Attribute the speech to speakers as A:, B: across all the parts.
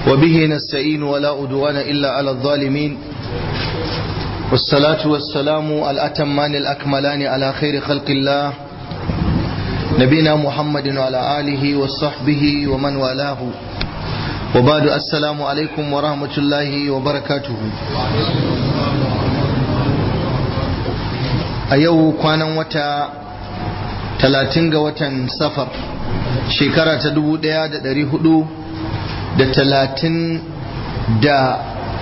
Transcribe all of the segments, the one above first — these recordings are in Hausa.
A: وبه نستعين ولا أدوان إلا على الظالمين والصلاة والسلام الأتمان الأكملان على خير خلق الله نبينا محمد وعلى آله وصحبه ومن والاه وبعد السلام عليكم ورحمة الله وبركاته a yau kwanan wata talatin ga watan safar shekara ta dubu daya da dari hudu da talatin da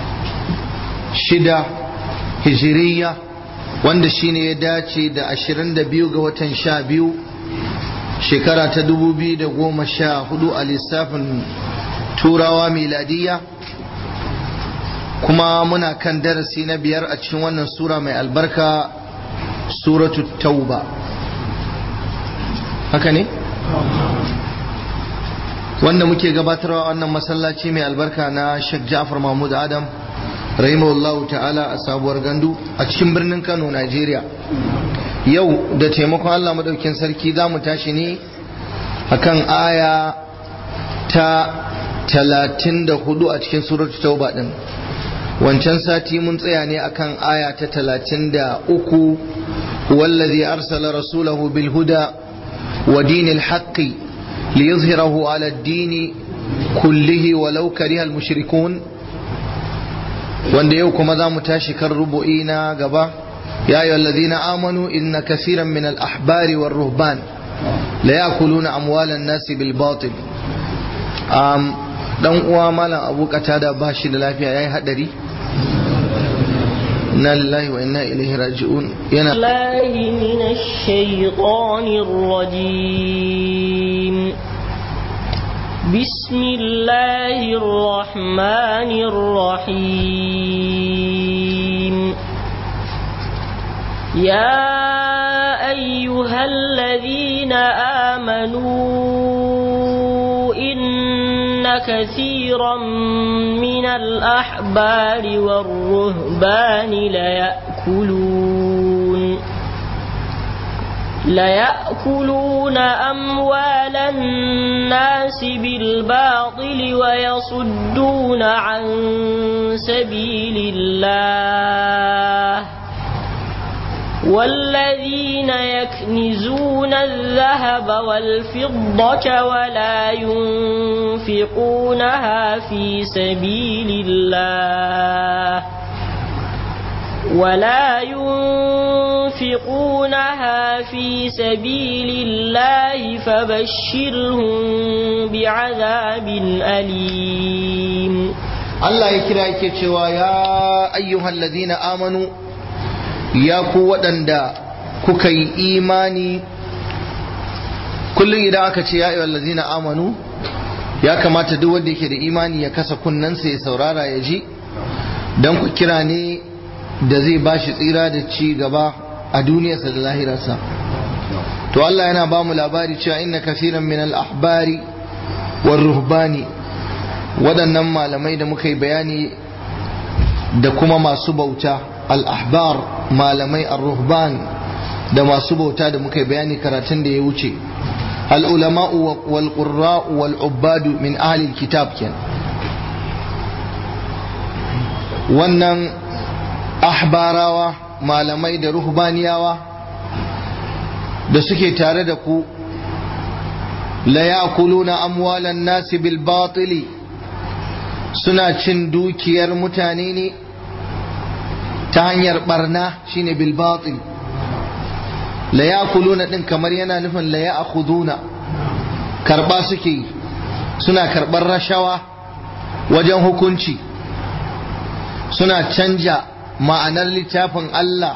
A: shida hijiriya wanda shine ya dace da ashirin da biyu ga watan sha biyu shekara ta dubu biyu da goma sha hudu a lissafin turawa miladiya kuma muna kan darasi na biyar a cikin wannan sura mai albarka suratu tauba haka ne wanda muke gabatarwa wannan masallaci mai albarka na Sheikh Ja'far Mahmud Adam rahimahullahu ta'ala a sabuwar gandu a cikin birnin Kano Najeriya yau da taimakon Allah madaukin sarki za mu tashi ne akan aya ta talatin da hudu a cikin suratu tauba din wancan sati mun tsaya ne akan aya ta talatin da uku wallazi arsala rasulahu bil huda wa dinil haqqi liyuzhirahu ala ad-dini kullihi walau kariha al mushrikun wanda yau kuma za mu tashi kan rubu'i na gaba ya ayyuhal ladina amanu inna kaseeran min al ahbari war ruhban la yakuluna amwalan nasi bil batil dan uwa malam abu da ba shi da lafiya yayi hadari inna lillahi wa inna ilaihi raji'un yana
B: lahi minash shaitanir rajim bismillahir rahmanir rahim ya ayyuhalladhina amanu inna كثيرا من الأحبار والرهبان ليأكلون ليأكلون أموال الناس بالباطل ويصدون عن سبيل الله والذين يكنزون الذهب والفضة ولا ينفقونها في سبيل الله ولا ينفقونها في سبيل الله فبشرهم بعذاب أليم
A: الله يكرا يكتشوا يا أيها الذين آمنوا ya ku waɗanda kuka yi imani kullum idan aka ce ya lazina amanu ya kamata duk wanda yake da imani ya kasa kunnensa ya saurara ya ji don ku kira ne da zai ba shi tsira da ci gaba a duniyarsa da lahirarsa to Allah yana ba mu labari cewa inna kasiran min al-ahbari war ruhbani waɗannan malamai da muka yi bayani da kuma masu bauta al-ahbar malamai ar-ruhban da masu bauta da muka bayani karatun da ya wuce al-ulama'u wal qurra'u wal ubbadu min ahli kitab ken wannan ahbarawa malamai da ruhbaniyawa da suke tare da ku la ya'kuluna amwalan nasi bil batili suna cin dukiyar mutane ne ta hanyar barna shine bil batil la yakuluna din kamar yana nufin la ya'khuduna karba suke suna karbar rashawa wajen hukunci suna canja ma'anar littafin Allah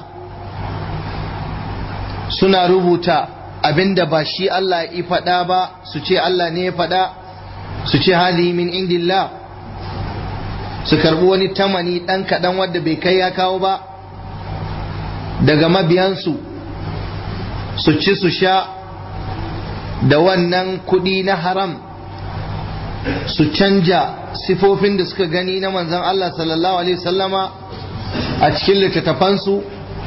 A: suna rubuta abinda ba shi Allah ya faɗa ba su ce Allah ne ya faɗa su ce hadi min indillah su karbi wani tamani ɗan kaɗan wadda bai kai ya kawo ba daga mabiyansu su ci su sha da wannan kuɗi na haram su canja sifofin da suka gani na manzon Allah sallallahu alaihi sallama a cikin littattafansu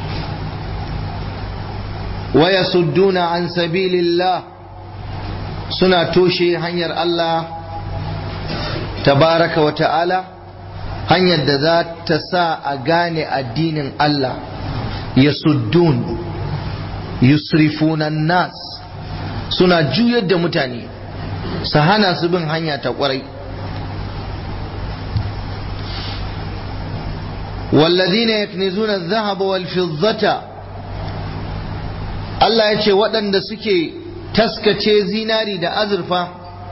A: waya sudduna an sabilillah suna toshe hanyar Allah tabaraka wa ta'ala hanyar da za ta sa a gane addinin Allah ya suddun yusrifunan nas suna juyar da mutane su hana su bin hanya ta kwarai والذين يكنزون الذهب والفضة Allah ya ce waɗanda suke taskace zinari da azurfa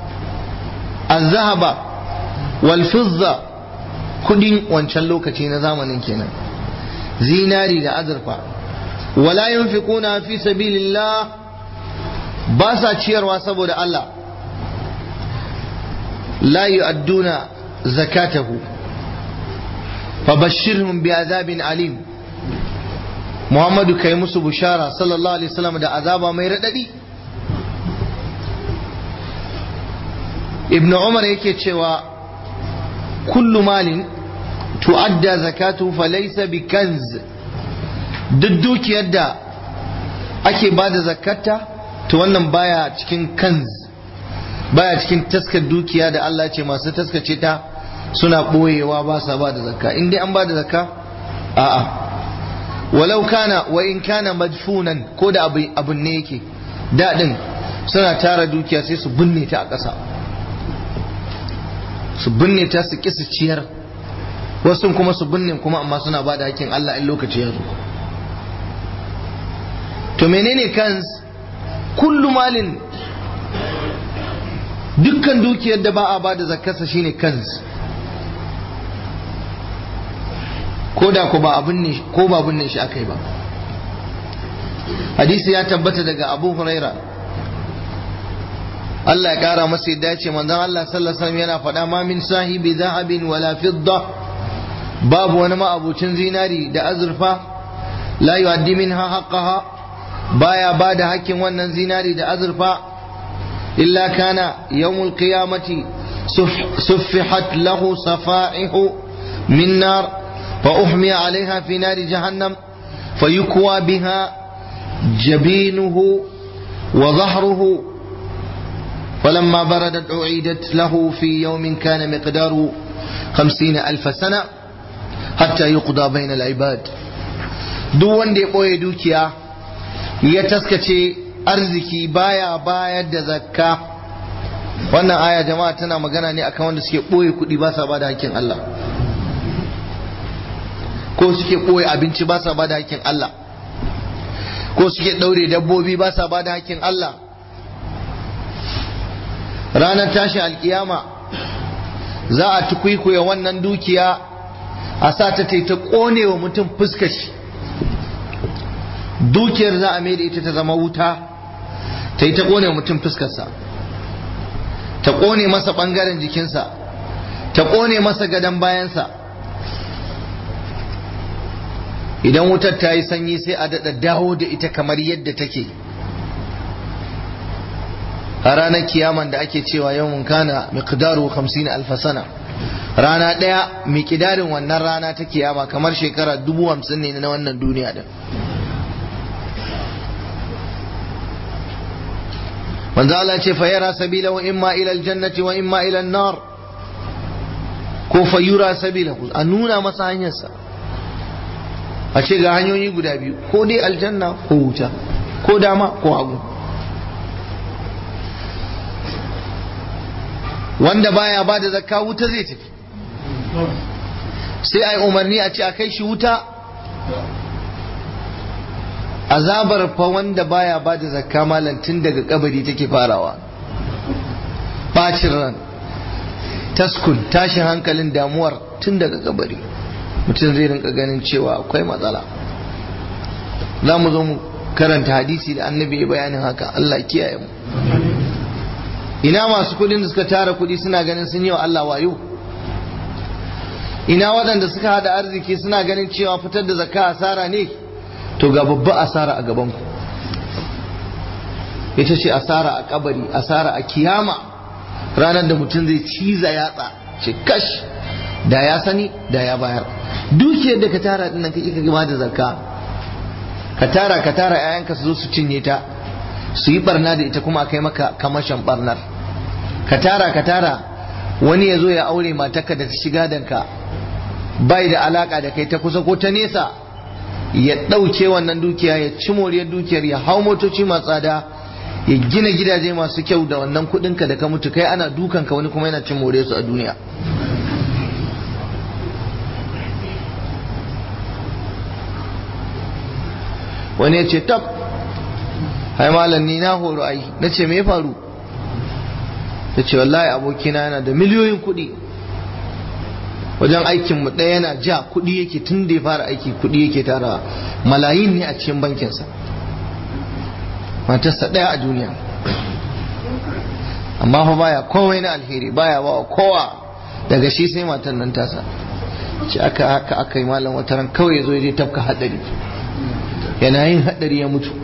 A: azhaba wal fizza kudin wancan lokaci na zamanin kenan zinari da azurfa wala yunfiquna fi sabilillah ba sa ciyarwa saboda Allah la yu'adduna zakatahu fabashshirhum bi'adabin alim Muhammadu kai musu bushara sallallahu alaihi wasallam da azaba mai radadi Ibn Umar yake cewa kullu malin tu'adda zakatu falaysa bikanz duk dukiyar da ake bada zakata to wannan baya cikin kanz baya cikin taskar dukiya da Allah ce masu taskace ta suna ɓoyewa ba sa ba da zakka in dai an ba da zakka a'a walau kana wa in kana madfunan ko da abun ne yake daɗin suna tara dukiya sai su binne ta a ƙasa su binne ta su ƙi su ciyar wasu kuma su binne kuma amma suna ba da hakkin Allah in lokaci ya zo to menene kan kullu malin dukkan dukiyar da ba a ba da zakkarsa shine kanz ko da ko ba abin ne ko ba binne shi akai ba hadisi ya tabbata daga Abu Huraira Allah ya kara masa yadda ya ce manzon Allah sallallahu alaihi wasallam yana faɗa ma min sahibi zahabin wala fidda babu wani ma'abucin zinari da azurfa la yu'addi minha haqqaha baya bada hakkin wannan zinari da azurfa illa kana yawmul qiyamati suffihat lahu safa'ihu min nar فأحمي عليها في نار جهنم فيكوى بها جبينه وظهره فلما بردت أعيدت له في يوم كان مقداره خمسين ألف سنة حتى يقضى بين العباد duk wanda ya ɓoye dukiya ya taskace arziki baya bayar da zakka wannan aya jama'a tana magana ne akan wanda suke ɓoye kuɗi ba sa ba da hakkin Allah ko suke ɓoye abinci ba sa ba da hakkin Allah ko suke ɗaure dabbobi ba sa ba da hakkin Allah ranar tashin alkiyama za a tukwikuya wannan dukiya a sa ta ta ƙone wa mutum fuskashi dukiyar za a da ita ta zama wuta ta yi ta ƙone wa mutum fuskarsa ta ƙone masa ɓangaren jikinsa ta ƙone masa gadon bayansa idan wutar ta yi sanyi sai a daɗa dawo da ita kamar yadda take a ranar kiyaman da ake cewa yawon kana miqdaru 50 alfasana rana ɗaya miƙidarin wannan rana ta kiyama kamar shekara dubu hamsin ne na wannan duniya din manzo Allah ce fayara sabila wa imma ila aljannati wa imma ila nar ko fayura sabila a nuna masa hanyarsa a ce ga hanyoyi guda biyu ko dai aljanna ko wuta ko dama ko hagu wanda baya ba da zakka wuta zai tafi sai ai umarni a ce a kai shi wuta azabar fa wanda baya ba da zakka malantin daga kabari take farawa bacin ran taskun tashin hankalin damuwar tun daga kabari mutum zai rinka ganin cewa akwai matsala za mu zo mu karanta hadisi da annabi ya bayanin haka Allah kiyaye mu ina masu kudin da suka tara kudi suna ganin sun yi wa Allah wayo ina waɗanda suka hada arziki suna ganin cewa fitar da zakka asara ne to ga babba asara a gaban ku ita ce asara a kabari asara a kiyama ranar da mutum zai ciza yatsa ce kash da ya sani da ya bayar dukiyar da ka tara dinnan ka kika gama da zakka ka tara ka tara ƴaƴanka su zo su cinye ta su yi barna da ita kuma kai maka kamashin barnar ka tara ka tara wani ya zo ya aure matarka da ta shiga danka bai da alaka da kai ta kusa ko ta nesa ya ɗauke wannan dukiya ya ci moriyar dukiyar ya hau motoci masu tsada ya gina gidaje masu kyau da wannan kuɗinka da ka mutu kai ana dukanka wani kuma yana cin moriyar su a duniya wani ya ce tab hai malam ni na horo ai na ce me ya faru ya ce wallahi abokina yana da miliyoyin kuɗi wajen aikin mu ɗaya yana ja kuɗi yake tun da ya fara aiki kuɗi yake tara malayin ne a cikin bankinsa matarsa ɗaya a duniya amma fa baya komai na alheri baya ba kowa daga shi sai matan nan tasa ce aka haka aka yi malam wata ran kawai ya zo ya je tafka hadari yana yin hadari ya mutu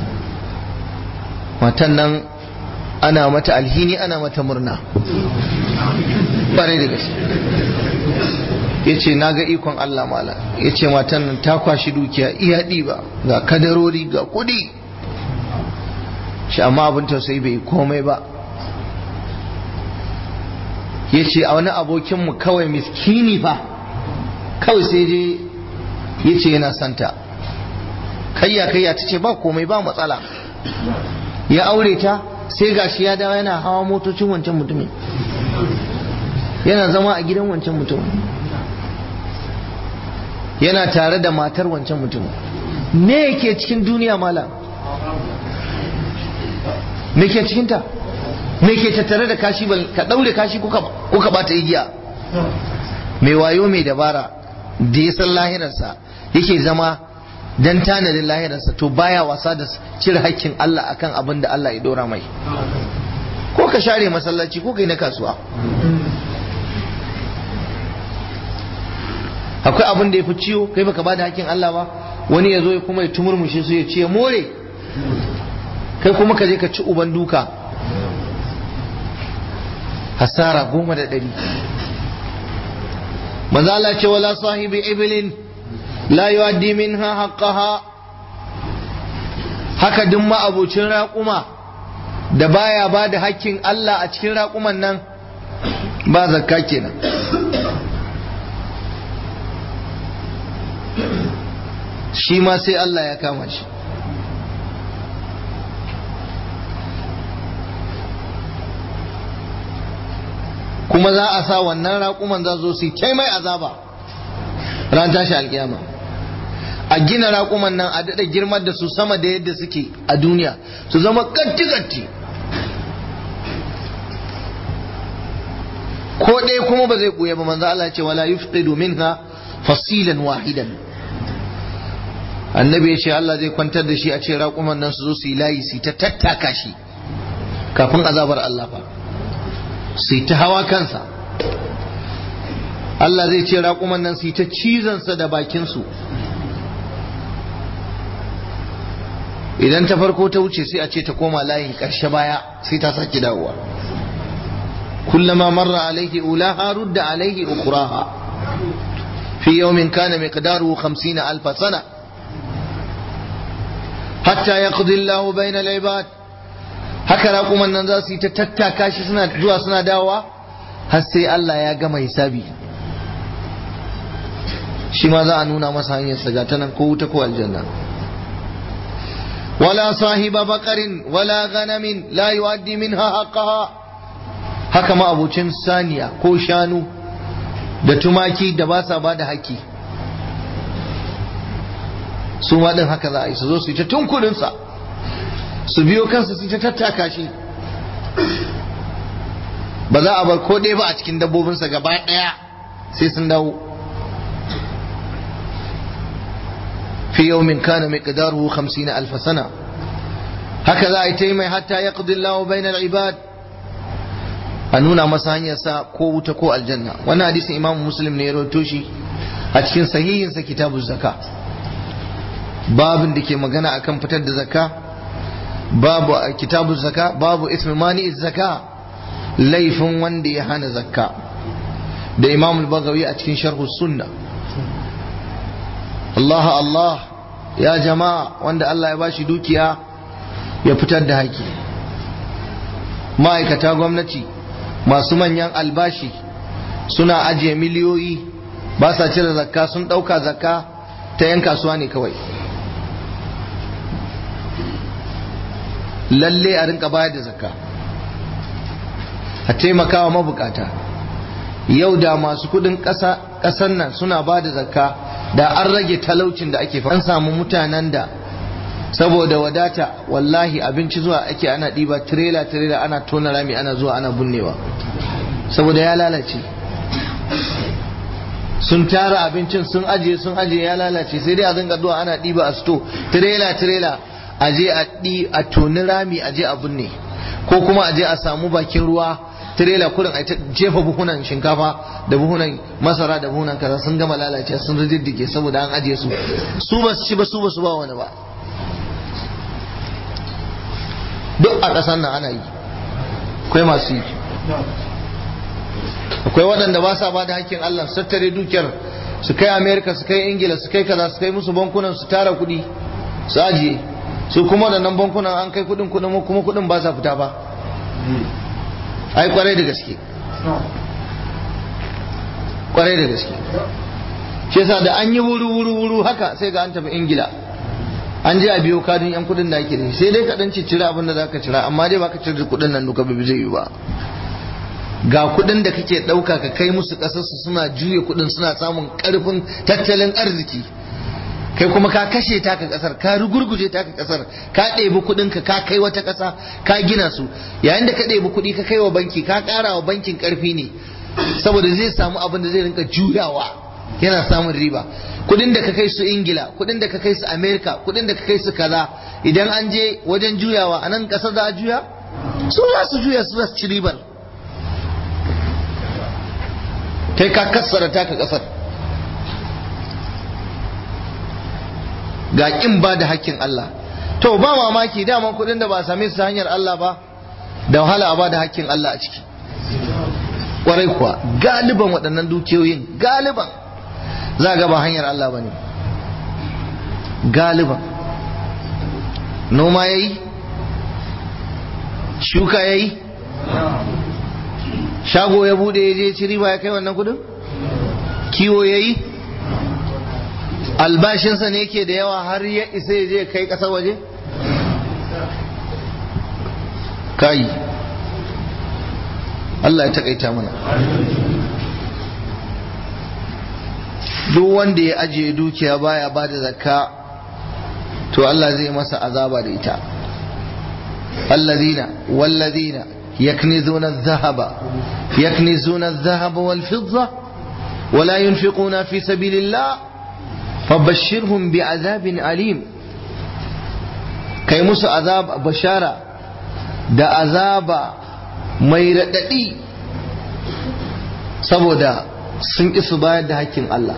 A: matan nan ana mata alhini ana mata murna bare da gaske ya ce na ga ikon Allah mala ya ce matan nan ta kwashi dukiya iya ɗiba ga kadarori ga kuɗi shi amma abin tausayi bai komai ba ya ce a wani abokinmu kawai miskini fa kawai sai je ya ce yana santa kayya kayya ta ce ba komai ba matsala ya aure ta sai gashi ya dawo yana hawa motocin wancan mutumin yana zama a gidan wancan mutumin yana tare da matar wancan mutumin me yake cikin duniya mala me ke cikinta me ke tattare da kashi ka daure kashi kuka bata igiya mai wayo mai dabara da ya san lahirarsa yake zama dan tanadin lahirarsa to baya wasa da cire hakkin Allah akan abin da Allah ya dora mai ko ka share masallaci ko kai na kasuwa akwai abin da ya fi ciwo kai baka bada hakkin Allah ba wani ya zo ya kuma ya tumurmushe su ya ce more kai kuma ka je ka ci uban duka hasara goma da ɗari maza Allah ce wala sahibi ibilin la yuaddi minha haqqaha haka duk ma'abucin raƙuma da baya ba da hakkin Allah a cikin raƙuman nan ba zakka kenan shi ma sai Allah ya kama shi kuma za a sa wannan raƙuman za zo su yi mai azaba ran tashi alƙiyama a gina raƙuman nan a daɗa girmar da su sama da yadda suke a duniya su zama katti-katti ko ɗaya kuma ba zai ɓuya ba manzo Allah ce wala yufqidu minha fasilan wahidan annabi ya ce Allah zai kwantar da shi a ce raƙuman nan su zo su yi layi su ta tattaka shi kafin azabar Allah fa su yi ta hawa kansa Allah zai ce raƙuman nan su yi ta cizonsa da bakinsu idan ta farko ta wuce sai a ce ta koma layin ƙarshe baya sai ta sake dawowa kullama marra alaihi ulaha rudda alaihi ukuraha fi yawmin kana miqdaruhu 50 alf sana hatta yaqdi Allah bayna al-ibad haka raƙuman nan za su yi ta tattaka shi suna zuwa suna dawowa har sai Allah ya gama hisabi shi ma za a nuna masa hanyar sa ta nan ko wuta ko aljanna wala sahiba baqarin wala ganamin la yuaddi minha haqqaha haka ma abucin saniya ko shanu da tumaki da ba sa ba da haƙƙi su ma din haka za a yi su zo su yi ta tunkurinsa su biyo kansa su ta tattaka shi ba za a bar ko ɗaya ba a cikin dabbobinsa gaba ɗaya sai sun dawo fi yawmin kana miqdaruhu 50 alf sana haka za a yi ta yi mai hatta yaqdi Allahu bainal ibad a nuna masa hanyar sa ko wuta ko aljanna wannan hadisin Imam Muslim ne ya rawaito shi a cikin sahihin sa kitabuz zakka babin da ke magana akan fitar da zakka babu kitabu zaka babu ismi mani zaka laifin wanda ya hana zakka da imam al-bagawi a cikin sharh sunna Allah Allah ya jama'a wanda Allah ya bashi dukiya ya fitar da haƙi ma'aikata gwamnati masu manyan albashi suna ajiye miliyoyi ba sa cire zakka sun ɗauka zakka ta 'yan kasuwa ne kawai lalle a rinka bayar da zakka a taimakawa mabukata yau da masu kudin ƙasar nan suna ba da zakka da an rage talaucin da ake an samu mutanen da saboda wadata wallahi abinci zuwa ake ana ɗiba tirela tirela ana tona rami ana zuwa ana bunnewa saboda ya lalace sun tara abincin sun ajiye sun ajiye ya lalace sai dai a zanga zuwa ana ɗiba a sto tirela tirela a je a ɗi a toni rami a je a binne ko kuma a je a samu bakin ruwa tirela kurin a jefa buhunan shinkafa da buhunan masara da buhunan kaza sun gama lalace sun riddige saboda an ajiye su su ba su ci ba su ba su ba wani ba duk a ƙasar nan ana yi akwai masu yi akwai waɗanda ba sa ba da hakkin Allah su tattare dukiyar su kai Amerika su kai Ingila su kai kaza su kai musu bankunan su tara kuɗi su ajiye su kuma da nan bankunan an kai kuɗin kuɗin kuma kuɗin ba sa fita ba ai kwarai da gaske kwarai da gaske shi yasa da an yi wuru wuru wuru haka sai ga an tafi Ingila an je a biyo kadin yan kuɗin da ake da sai dai ka dan cira abin da zaka cira amma dai baka cire kuɗin nan duka bai zai yi ba ga kudin da kake dauka ka kai musu kasarsu suna juye kudin suna samun karfin tattalin arziki kai kuma ka kashe taka kasar ka rugurguje taka kasar ka ɗebi kudin ka ka kai wata kasa ka gina su yayin da ka ɗebi kudi ka kai wa banki ka ƙara wa bankin karfi ne saboda zai samu abin da zai rinka juyawa yana samun riba kudin da ka kai su ingila kudin da ka kai su america kudin da ka kai su kaza idan an je wajen juyawa a nan kasar za a juya su za su juya su za su ci ribar kai ka kassara taka kasar ga kin ba da hakkin Allah to ba mamaki daman kudin da ba a same su hanyar Allah ba da wahala a ba da hakkin Allah a ciki kwarai kuwa galiban waɗannan dukiyoyin galiban za ga ba hanyar Allah ba ne galiban noma ya yi shuka ya yi shago ya bude ya je ci riba ya kai wannan kudin kiwo ya yi albashinsa ne ke da yawa har ya isa ya je kai kasar waje kai Allah ya takaita mana duk wanda ya ajiye dukiya baya ba da zakka to Allah zai masa azaba da ita allazina wallazina يكنزون الذهب يكنزون الذهب والفضة ولا ينفقون في سبيل الله فبشرهم بعذاب أليم كي موسى عذاب بشارة da azaba mai raɗaɗi saboda sun ƙi su bayar da hakkin Allah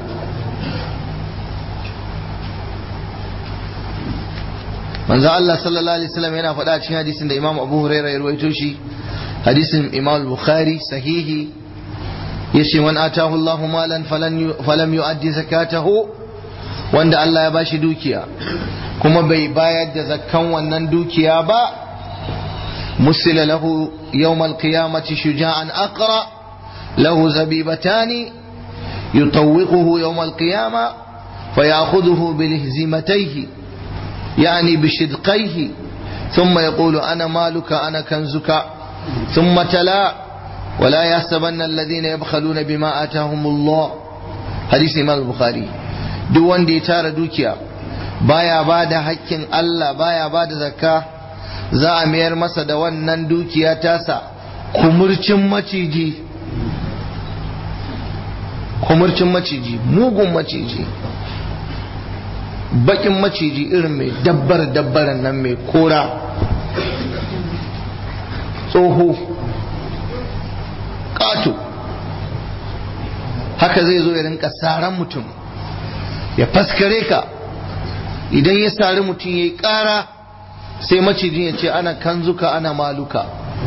A: manzo Allah sallallahu alaihi wasallam yana faɗa cikin hadisin da Imam Abu Hurairah ya rawaito shi hadisin Imam Bukhari sahihi yace man atahu Allahu malan falan falam yu'addi zakatahu wanda Allah ya bashi dukiya kuma bai bayar da zakkan wannan dukiya ba musila lahu yawm al-qiyamati shuja'an aqra lahu zabibatani yutawwiquhu yawm al-qiyamah فيأخذه بلهزمتيه يعني بشدقيه ثم يقول أنا مالك أنا كنزك ثم تلا ولا يحسبن الذين يبخلون بما آتاهم الله حديث إمام البخاري duk wanda ya tara dukiya baya ba da hakkin Allah baya ba da zakka za a mayar masa da wannan dukiya tasa kumurcin maciji kumurcin maciji mugun maciji bakin maciji irin mai dabbar dabbaran nan mai kora tsoho ƙato haka zai zo ya rinka saran mutum ya faskare ka idan ya sari mutum ya yi ƙara sai macijin ya ce ana kanzuka ana maluka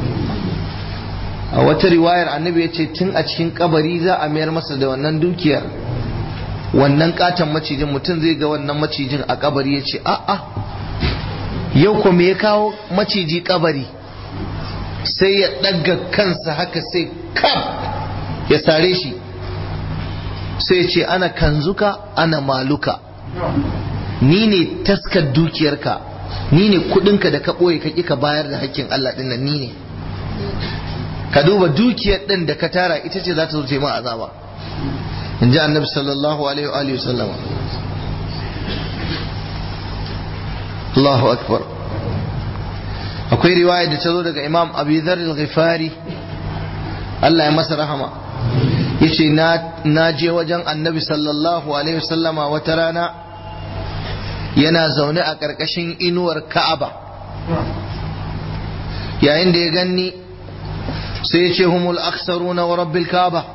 A: a wata riwayar annabi ya ce tun a cikin kabari za a mayar masa da wannan dukiyar wannan katon macijin mutum zai ga wannan macijin a kabari ya ce a'a yau ko me ya kawo maciji kabari sai ya ɗaga kansa haka sai kaf ya sare shi sai ce ana kanzuka ana maluka ni ne taskar dukiyarka ni ne kudinka da ka ɓoye ka ka bayar da hakkin Allah ɗin nan ni ne ka duba dukiyar ɗin da ka tara ita ce za ta zo ma azaba in ji annabi sallallahu alaihi wa alihi sallam Allahu akbar akwai riwaya da ta zo daga imam abu dhar al-ghifari Allah ya masa rahama yace na je wajen annabi sallallahu alaihi wasallama wata rana yana zaune a ƙarƙashin inuwar ka'aba yayin da ya ganni sai ya ce humul aksaruna wa rabbil ka'aba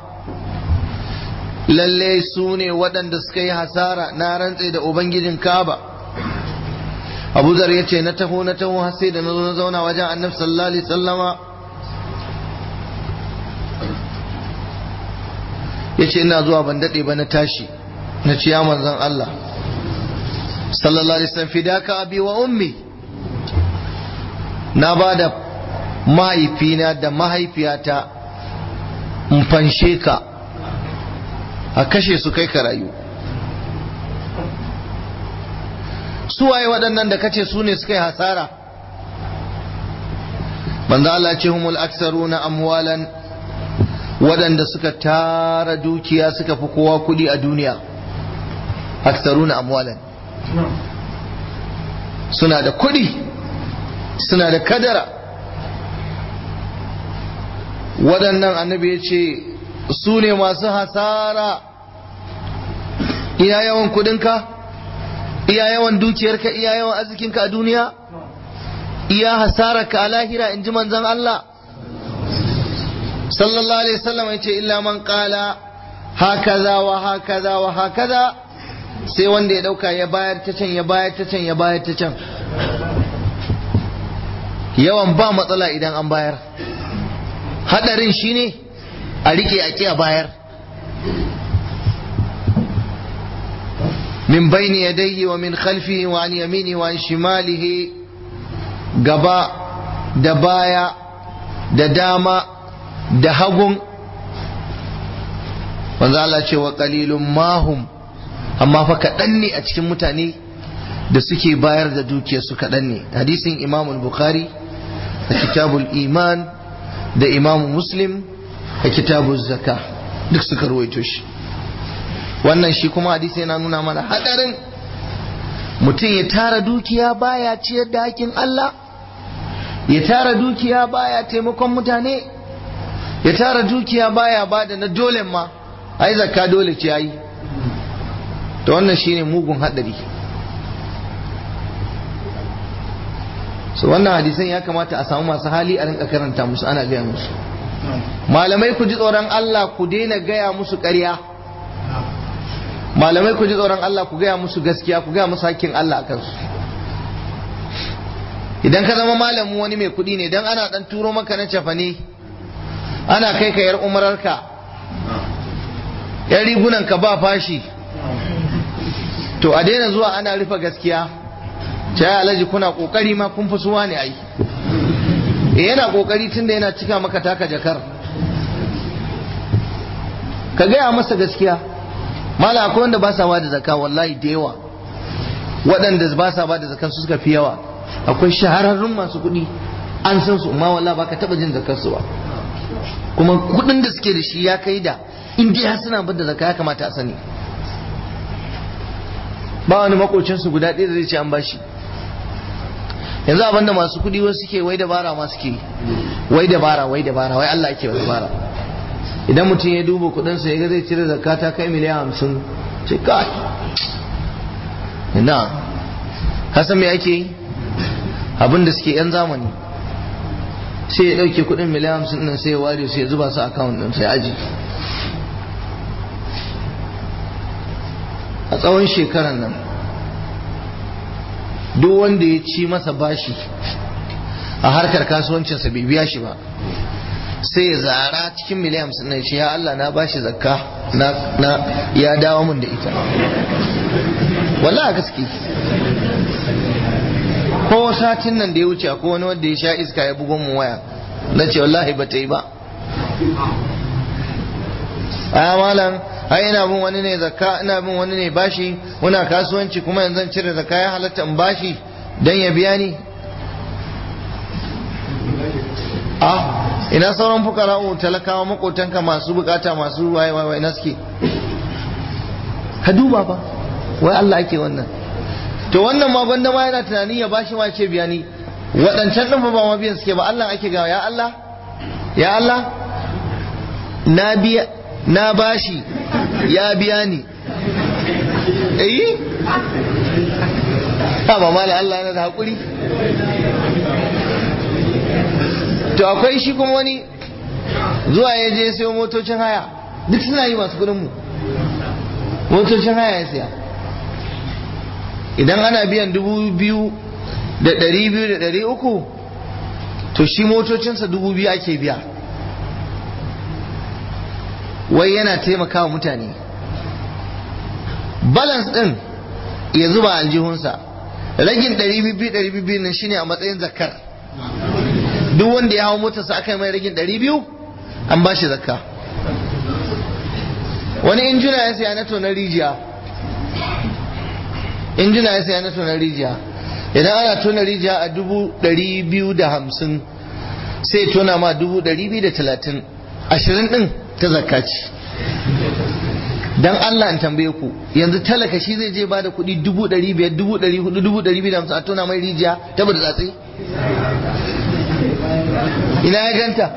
A: lalle su ne waɗanda suka yi hasara na rantse da ubangijin ka'aba abu zar ya ce na taho na taho har sai da na zo na zauna wajen annabi sallallahu alaihi wasallama ya ce ina zuwa ban daɗe ba na tashi na ciya manzan Allah sallallahu alaihi wasallam fidaka abi wa ummi na ba da mahaifina da mahaifiyata in fanshe ka a kashe su kai ka rayu su waye waɗannan da kace su ne suka yi hasara manzo Allah ce humul aksaruna amwalan waɗanda suka tara dukiya suka fi kowa kuɗi a duniya aksaruna amwalan suna da kuɗi suna da kadara waɗannan annabi ya ce su ne masu hasara iya yawan kuɗinka iya yawan dukiyarka iya yawan arzikinka a duniya iya hasararka a lahira in ji manzon Allah sallallahu alaihi wasallam ya ce illa man qala hakaza wa hakaza wa hakaza sai wanda ya dauka ya bayar ta can ya bayar ta can ya bayar ta can yawan ba matsala idan an bayar hadarin shine a rike a a bayar min bayni yadayhi wa min khalfihi wa an yamini wa an shimalihi gaba da baya da dama da hagun wanzu Allah ce wa qalilun mahum amma fa kaɗan ne a cikin mutane da suke bayar da dukiyarsu kaɗan ne hadisin imam bukhari a kitabul iman da imam muslim a kitabul zaka duk suka ruwaito shi wannan shi kuma hadisi yana nuna mana hadarin mutum ya tara dukiya baya ciyar da hakin Allah ya tara dukiya baya taimakon mutane ya tara dukiya baya bada na dole ma ai zakka dole ce ai to wannan shine mugun hadari so wannan hadisan ya kamata a samu masu hali a rinka karanta musu ana gaya musu malamai ku ji tsoron Allah ku daina gaya musu ƙarya malamai ku ji tsoron Allah ku gaya musu gaskiya ku gaya musu hakkin Allah a kansu idan ka zama malamin wani mai kuɗi ne dan ana dan turo maka na cafane ana kai ka yar umararka yan rigunan ka ba fashi to a daina zuwa ana rufe gaskiya ce ya alhaji kuna kokari ma kun fi suwa ne ai e yana kokari tunda yana cika maka taka jakar ka gaya masa gaskiya mala akwai wanda ba sa ba da zaka wallahi da yawa waɗanda ba sa ba da zakan su suka fi yawa akwai shahararrun masu kuɗi an san su amma wallahi ba ka taɓa jin zakar su ba kuma kuɗin da suke da shi ya kai da in dai har suna ba da zaka ya kamata a sani ba wani makocinsu guda ɗaya da zai ce an bashi yanzu abinda masu kuɗi wasu suke wai dabara ma suke wai dabara wai dabara wai Allah ake dabara idan mutum ya duba kuɗinsa ya ga zai cire zakka ta kai miliyan hamsin ce kai ina ka san me ake yi abin da suke yan zamani sai ya ɗauke kuɗin miliyan hamsin ɗin sai ya ware sai ya zuba su akawun ɗin sai aji a tsawon shekaran nan duk wanda ya ci masa bashi a harkar kasuwancinsa bai biya shi ba sai ya zara cikin miliyan hamsin na ce ya Allah na bashi zakka na ya dawo mun da ita wallahi gaske ko satin nan da ya wuce ko wani wanda ya sha iska ya bugon mu waya na ce wallahi ba ta yi ba a malam ai ina bin wani ne zakka ina bin wani ne bashi muna kasuwanci kuma yanzu cire zakka ya halatta in bashi dan ya biya ni a ina sauran fukara'u talakawa makotanka masu bukata masu waye waye na suke ka duba ba wai Allah ake wannan to wannan ma gwanda ma yana tunanin ya bashi ma ce biya ni waɗancan ɗin ba ma biyan suke ba Allah ake gawa ya Allah ya Allah na biya na bashi ya biya ni eh ba mala Allah yana da hakuri to akwai shi kuma wani zuwa ya je sayo motocin haya duk suna yi masu kudin mu motocin haya ya siya idan ana biyan dubu biyu da ɗari biyu da ɗari uku to shi motocinsa dubu biyu ake biya wai yana taimakawa mutane balance ɗin ya zuba aljihunsa ragin ɗari biyu ɗari biyu nan shine a matsayin zakar duk wanda ya hau motarsa aka yi mai ragin ɗari biyu an ba shi zakka wani injina ya saya na tonar rijiya injina ya saya na tonar rijiya idan ana tona rijiya a dubu ɗari biyu da hamsin sai tona ma dubu ɗari biyu da talatin ashirin ɗin ta zakka ce dan Allah in tambaye ku yanzu talaka shi zai je bada kuɗi dubu ɗari biyar dubu ɗari hudu dubu ɗari biyu da hamsin a tona mai rijiya ta bada tsatsi ina ya ganta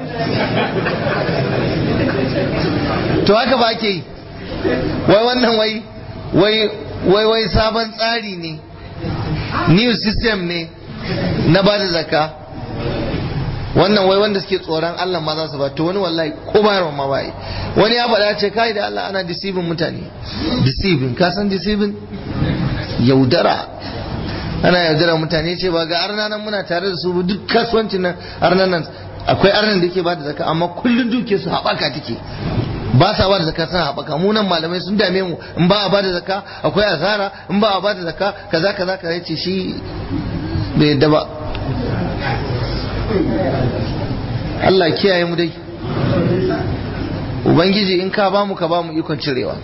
A: to haka ba ke yi wai wannan wai wai wai wai sabon tsari ne new system ne na ba da zaka wannan wai wanda suke tsoron Allah ma za su ba to wani wallahi ko bayarwa ma bai wani ya faɗa ce kai da Allah ana deceiving mutane deceiving ka san deceiving yaudara ana yaudara mutane ce ba ga arna nan muna tare da su duk kasuwancin nan arnan nan akwai arnan da yake ba da zaka amma kullun duke su haɓaka take ba sa ba da zaka suna haɓaka mu nan malamai sun dame mu in ba a ba da zaka akwai azara in ba a ba da zaka kaza kaza kaza ce shi bai yadda ba Allah kiyaye mu dai Ubangiji in ka bamu ka bamu ikon cirewa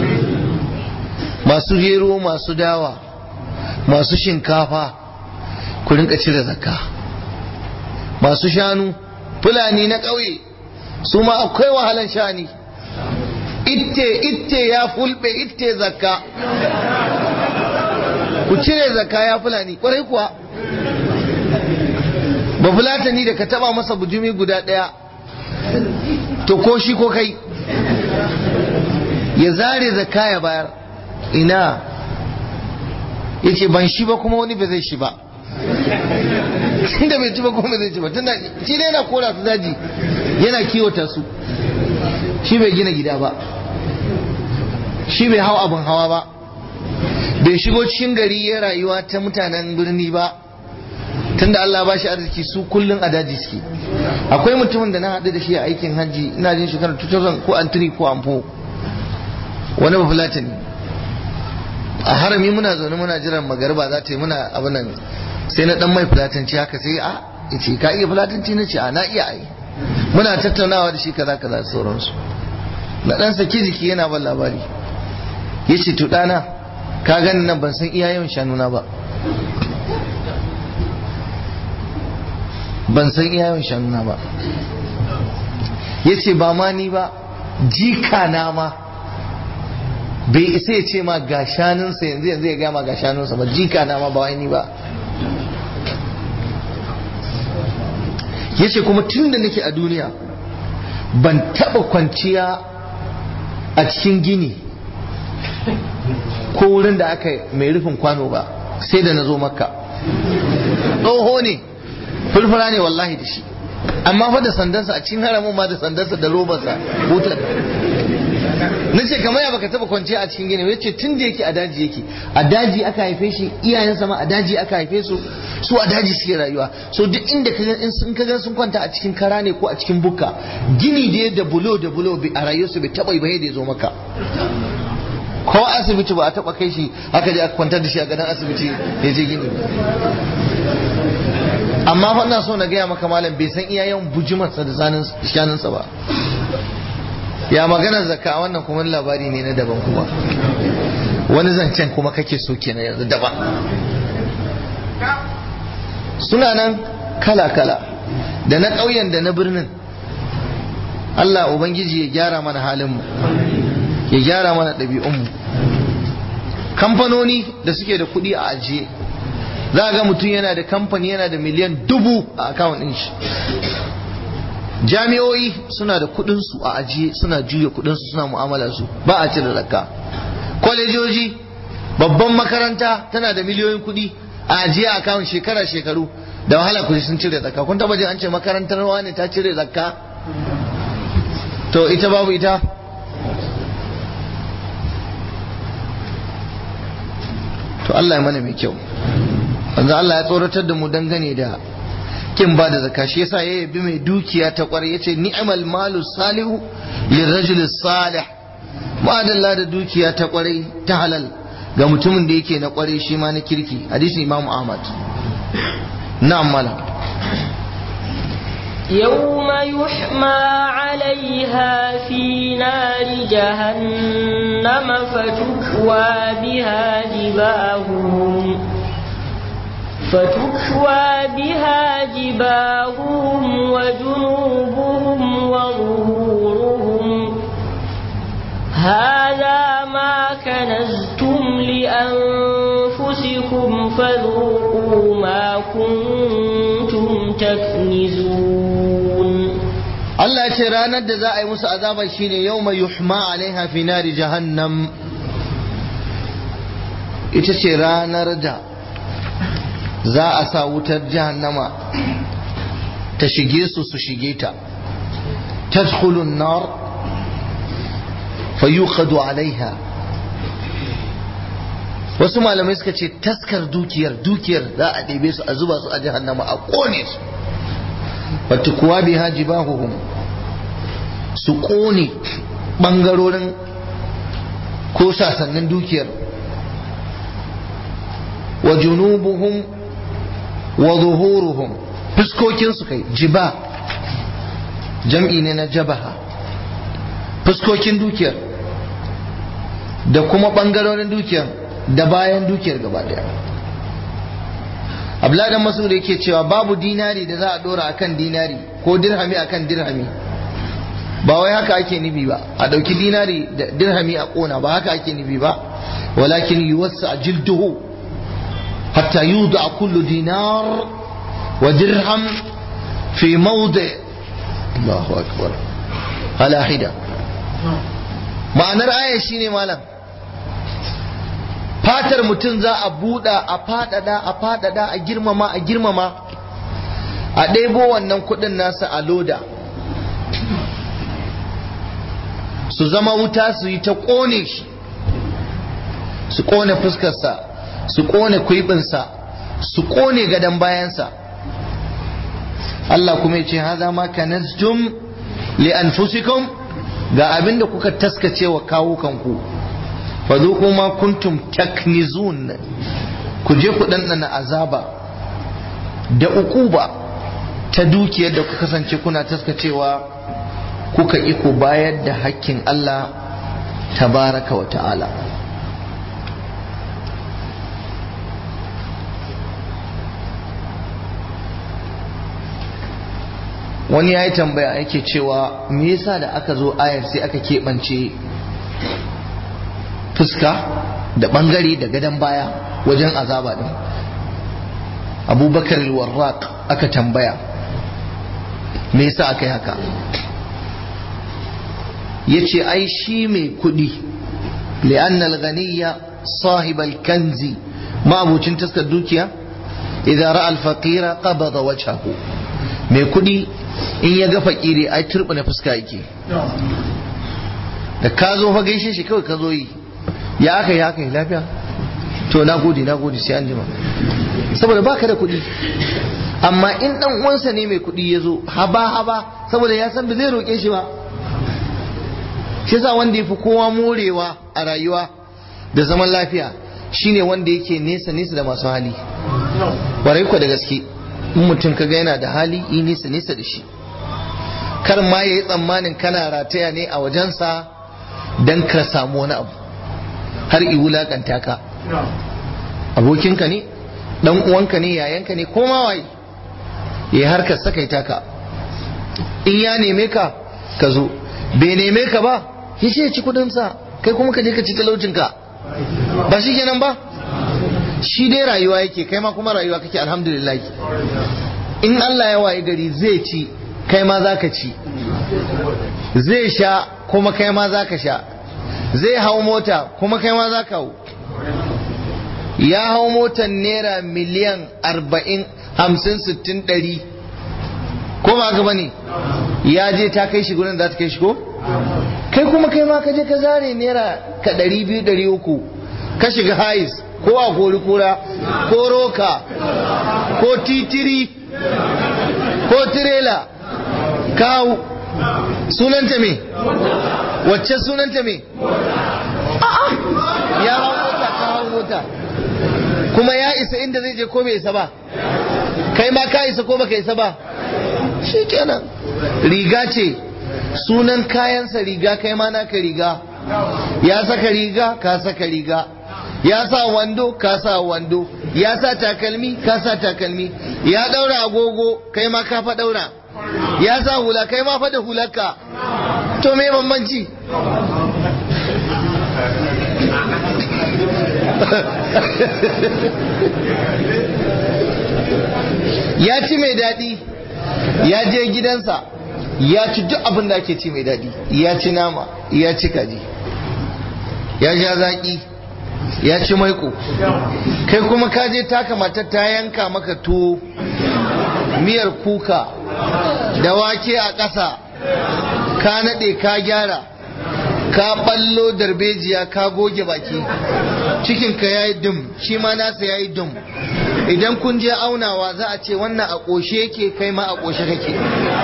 A: masu gero masu dawa masu shinkafa ku rinka cire zakka masu shanu fulani na ƙauye su ma akwai wahalan shani itte itte ya fulbe itte zakka ku cire zakka ya fulani kwarai kuwa ba fulatani da ka taba masa bujumi guda ɗaya to ko shi ko kai ya zare zakka ya bayar ina ya ce ban shi ba kuma wani ba zai shi ba tunda bai ci ba kuma zai ci ba tunda shi ne yana kora su daji yana kiwata su shi bai gina gida ba shi bai hau abin hawa ba bai shigo cikin gari ya rayuwa ta mutanen birni ba tunda Allah ba shi arziki su kullun a daji suke akwai mutumin da na haɗu da shi a aikin hajji ina jin shekarar 2000 ko an ko an wani ba fulatani a harami muna zaune muna jiran magarba za ta yi muna abu nan sai na dan mai fulatanci haka sai a ce ka iya fulatanci na ce a na iya ai muna tattaunawa da shi kaza kaza da sauransu na dan saki jiki yana ban labari ya ce to ɗana ka gani nan ban san iya yawan shanuna ba ban san iya yawan shanuna ba ya ce ba ma ni ba jika na ma bai isa ya ce ma ga shanunsa yanzu yanzu ya gama ga shanunsa ba jika na ma ba wai ni ba ya ce kuma tun da nake a duniya ban taba kwanciya a cikin gini ko wurin da aka mai rufin kwano ba sai da na zo makka tsoho ne fulfura ne wallahi da shi amma fa da sandansa a cikin haramun ma da sandansa da robarsa butar na ce kamar ya baka taba kwanciya a cikin gini yace tun da yake a daji yake a daji aka haife shi iyayensa ma a daji aka haife su su a daji suke rayuwa so duk inda ka ga in sun kaga sun kwanta a cikin kara ne ko a cikin bukka gini da da bulo da bulo a rayuwarsu bai taba ba da ya zo maka ko asibiti ba a taba kai shi aka je aka kwantar da shi a gadon asibiti ya je gini amma fa ina so na gaya maka malam bai san iya yawan bujimarsa da shanunsa ba ya magana zakka wannan kuma labari ne na daban kuma wani zancen kuma kake so kenan yanzu daban suna nan kala-kala da na ƙauyen da na birnin Allah Ubangiji ya gyara mana halinmu ya gyara mana ɗabi'unmu kamfanoni da suke da kuɗi a ajiye za ga mutum yana da kamfani yana da miliyan dubu a akawun ɗin shi jami'o'i suna da kuɗinsu a ajiye suna juya kuɗinsu suna mu'amala su ba a cire zakka kwalejoji babban makaranta tana da miliyoyin kuɗi a ajiye a akawun shekara shekaru da wahala kuɗi sun cire zakka kun taba jin an ce makarantar ne ta cire zakka to ita babu ita to Allah ya mana mai kyau wanzu Allah ya tsoratar da mu dangane da kin ba da zakka shi yasa ya yabi mai dukiya ta kwarai yace ni'mal malu salihu lirajul salih ma'adalla da dukiya ta kwarai ta halal ga mutumin da yake na kwarai shi ma na kirki hadisin Imam Ahmad na'am malam
B: يوم يحمى عليها في نار جهنم فتكوى بها جباههم فتكوى بها جباههم وجنوبهم وظهورهم هذا ما كنزتم لأنفسكم فذوقوا ما كنتم تكنزون
A: Allah ce ranar da za a yi musu azabar shine yau mai yuhma alaiha fi nari jahannam ita ce ranar da za a sa wutar jahannama ta shige su su shige ta tadkhulun nar fayuqadu alaiha wasu malamai suka ce taskar dukiyar dukiyar za a ɗebe su a zuba su a jahannama a ƙone su wata kuwa biha jibahuhum su ƙone ɓangarorin ko sasannin dukiyar wa junubuhum wa zuhuruhum fuskokinsu kai jiba jam'i ne na jabaha fuskokin dukiyar da kuma ɓangarorin dukiyar da bayan dukiyar gaba daya abladan masu da yake cewa babu dinari da za a dora akan dinari ko dirhami akan dirhami ba wai haka ake nufi ba a ɗauki dinari da dirhami a ƙona ba haka ake nufi ba walakin yuwassa jilduhu hatta yuda kullu dinar wa dirham fi mawdi Allahu akbar ala hida ma'anar aya shine malam fatar mutum za a buɗa a faɗaɗa a faɗaɗa a girmama a girmama a ɗebo wannan kuɗin nasa a loda su zama wuta su yi ta ƙone shi su ƙone fuskarsa su ƙone kuibinsa su ƙone gadon bayansa Allah kuma ya ce haza ma kanaztum li anfusikum ga abin da kuka taskace wa kawukanku fadhuqu ma kuntum taknizun ku je ku ɗanɗana azaba da ukuba ta dukiyar da ku kasance kuna taskacewa kuka iko bayar da hakkin Allah tabaraka wa ta'ala wani ya yi tambaya yake cewa me yasa da aka zo ayar sai aka keɓance fuska da ɓangare da gadon baya wajen azaba ɗin abubakar warraq aka tambaya me yasa aka yi haka ya ce ai shi mai kuɗi li'annal ganiya sahibal kanzi ma'abucin taskar dukiya idan ra'a al-faqira qabada wajhahu mai kuɗi in ya ga fakiri ai turbina fuska yake da ka zo fa gaishe shi kawai ka zo yi ya aka yi haka yi lafiya to na gode na gode sai an jima saboda baka da kuɗi amma in dan uwansa ne mai kuɗi ya zo haba haba saboda ya san ba zai roƙe shi ba shi yasa wanda ya fi kowa morewa a rayuwa da zaman lafiya shine wanda yake nesa nesa da masu hali warai ku da gaske in mutum kaga yana da hali yi nisa nisa da shi kar ma ya yi tsammanin kana rataya ne a wajensa don ka samu wani abu har i wulakanta ka abokinka ne dan uwanka ne yayanka ne ko ma waye ya harkar sakaita ka in ya neme ka ka zo bai neme ka ba ya ce ci kudinsa kai kuma ka je ka ci talaucinka ba shi kenan ba shi dai rayuwa yake kai ma kuma rayuwa kake alhamdulillah in Allah ya waye gari zai ci kai ma zaka ci zai sha kuma kai ma zaka sha zai hau mota kuma kai ma zaka hau ya hau motar naira miliyan arba'in hamsin sittin ɗari ko ba haka bane ya je ta kai shi gurin za ta kai shi ko kai kuma kai ma ka je ka zare naira ka ɗari biyu ɗari uku ka shiga hais ko a kori kura ko roka ko titiri ko tirela kawo sunanta me wacce sunanta me ya hau mota ka hau mota kuma ya isa inda zai je ko bai isa ba kai ma ka isa ko baka isa ba shi kenan riga ce sunan kayansa riga kai ma naka riga ya saka riga ka saka riga ya sa wando ka sa wando ya sa takalmi ka sa takalmi ya daura agogo kai ma ka fa daura ya sa hula kai ma fa da hularka to me bambanci ya ci mai daɗi ya je gidansa ya ci duk abin da ake ci mai daɗi ya ci nama ya ci kaji ya sha zaƙi ya ci maiko kai kuma ka je taka matar ta yanka maka tuwo miyar kuka da wake a ƙasa ka naɗe ka gyara ka ɓallo darbejiya ka goge baki cikinka ya yi dum shi ma nasa ya yi dum idan kun je aunawa za a ce wannan a ƙoshe yake kai ma a ƙoshe kake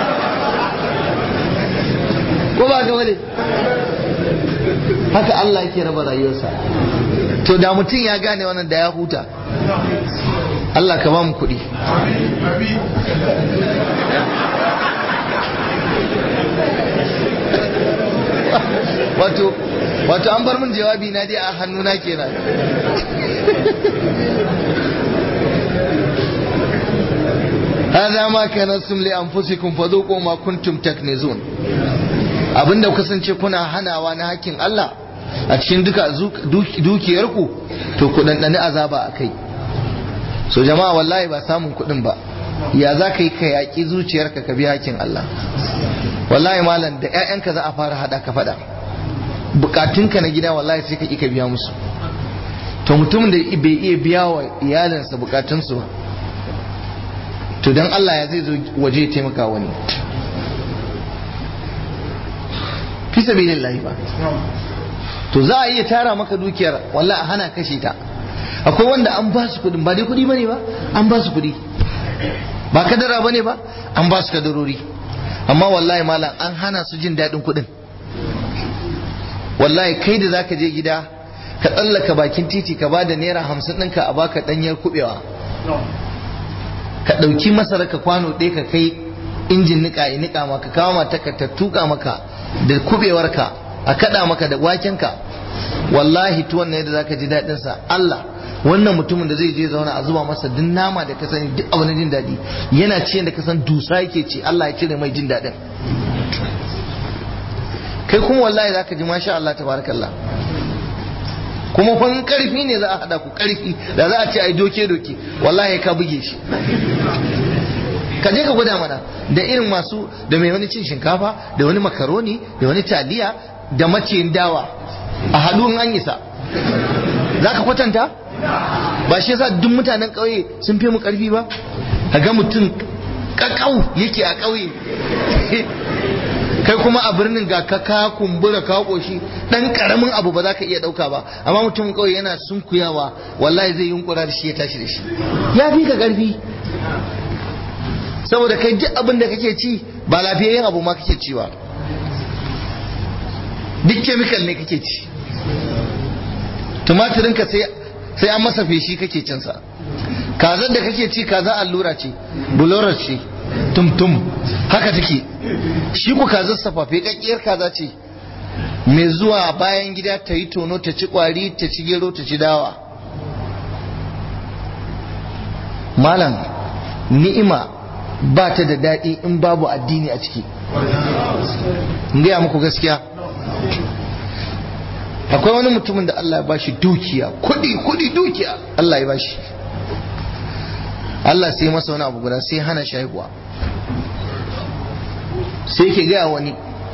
A: ko ba ga wale haka Allah yake raba rayuwarsa to da mutum ya gane wannan da ya huta Allah ka ba mu kuɗi wato wato an bar min jawabi na dai a hannuna kenan هذا ما كنتم لأنفسكم فذوقوا ما كنتم تكنزون abinda kasance kuna hanawa na hakkin Allah a cikin duka dukiyarku to ku ɗanɗani azaba a kai so jama'a wallahi ba samun kuɗin ba ya za ka yi ka yaƙi zuciyarka ka bi hakkin Allah wallahi malam da 'ya'yanka za a fara haɗa ka faɗa bukatunka na gida wallahi sai ka ƙi ka biya musu to mutumin da bai iya biya wa iyalinsa bukatunsu ba to don Allah ya zai zo waje ya taimaka wani fi sabilillahi ba to za a iya tara maka dukiyar wallahi a hana kashe ta akwai wanda an ba su kudin ba dai kudi bane ba an ba su kudi ba kadara bane ba an ba su kadarori amma wallahi malam an hana su jin daɗin kudin wallahi kai da zaka je gida ka tsallaka bakin titi ka ba da naira hamsin ɗinka a baka ɗanyar kuɓewa ka ɗauki masara ka kwano ɗaya ka kai injin niƙa ya niƙa maka kawo mata ka ta tuƙa maka da kuɓewarka a kaɗa maka da wakenka wallahi tuwon ne da zaka ji daɗin sa Allah wannan mutumin da zai je zauna a zuba masa duk nama da ka sani duk abu na jin daɗi yana ci da ka san dusa yake ci Allah ya cire mai jin daɗin kai kuma wallahi zaka ji masha Allah tabarakallah kuma kun karfi ne za a hada ku karfi da za a ce ai doke doke wallahi ka buge shi ka je ka gwada mana da irin masu da mai wani cin shinkafa da wani makaroni da wani taliya da maciyin dawa a haɗu an isa za ka kwatanta ba shi yasa duk mutanen ƙauye sun fi mu ƙarfi ba ga mutum ƙaƙau yake a ƙauye kai kuma a birnin ga ka ka kumbura ka koshi dan karamin abu ba za ka iya dauka ba amma mutum kawai yana sunkuyawa wallahi zai yunkura da shi ya tashi da shi ya fi ka karfi saboda kai duk abin da kake ci ba lafiyayyen abu ma kake ci ba duk chemical ne kake ci tumatirin ka sai sai an masa feshi kake cin sa kazar da kake ci kaza allura ce bulorar ce tum-tum haka take shi ku kazar safafe kakkiyar kaza ce mai zuwa bayan gida ta yi tono ta ci kwari ta ci gero ta ci dawa malam ni'ima ba ta da daɗi in babu addini a ciki gaya muku gaskiya akwai wani mutumin da Allah ya bashi dukiya kudi kudi dukiya Allah ya bashi Allah sai masa wani abu guda sai hana shaihuwa sai yake gaya wani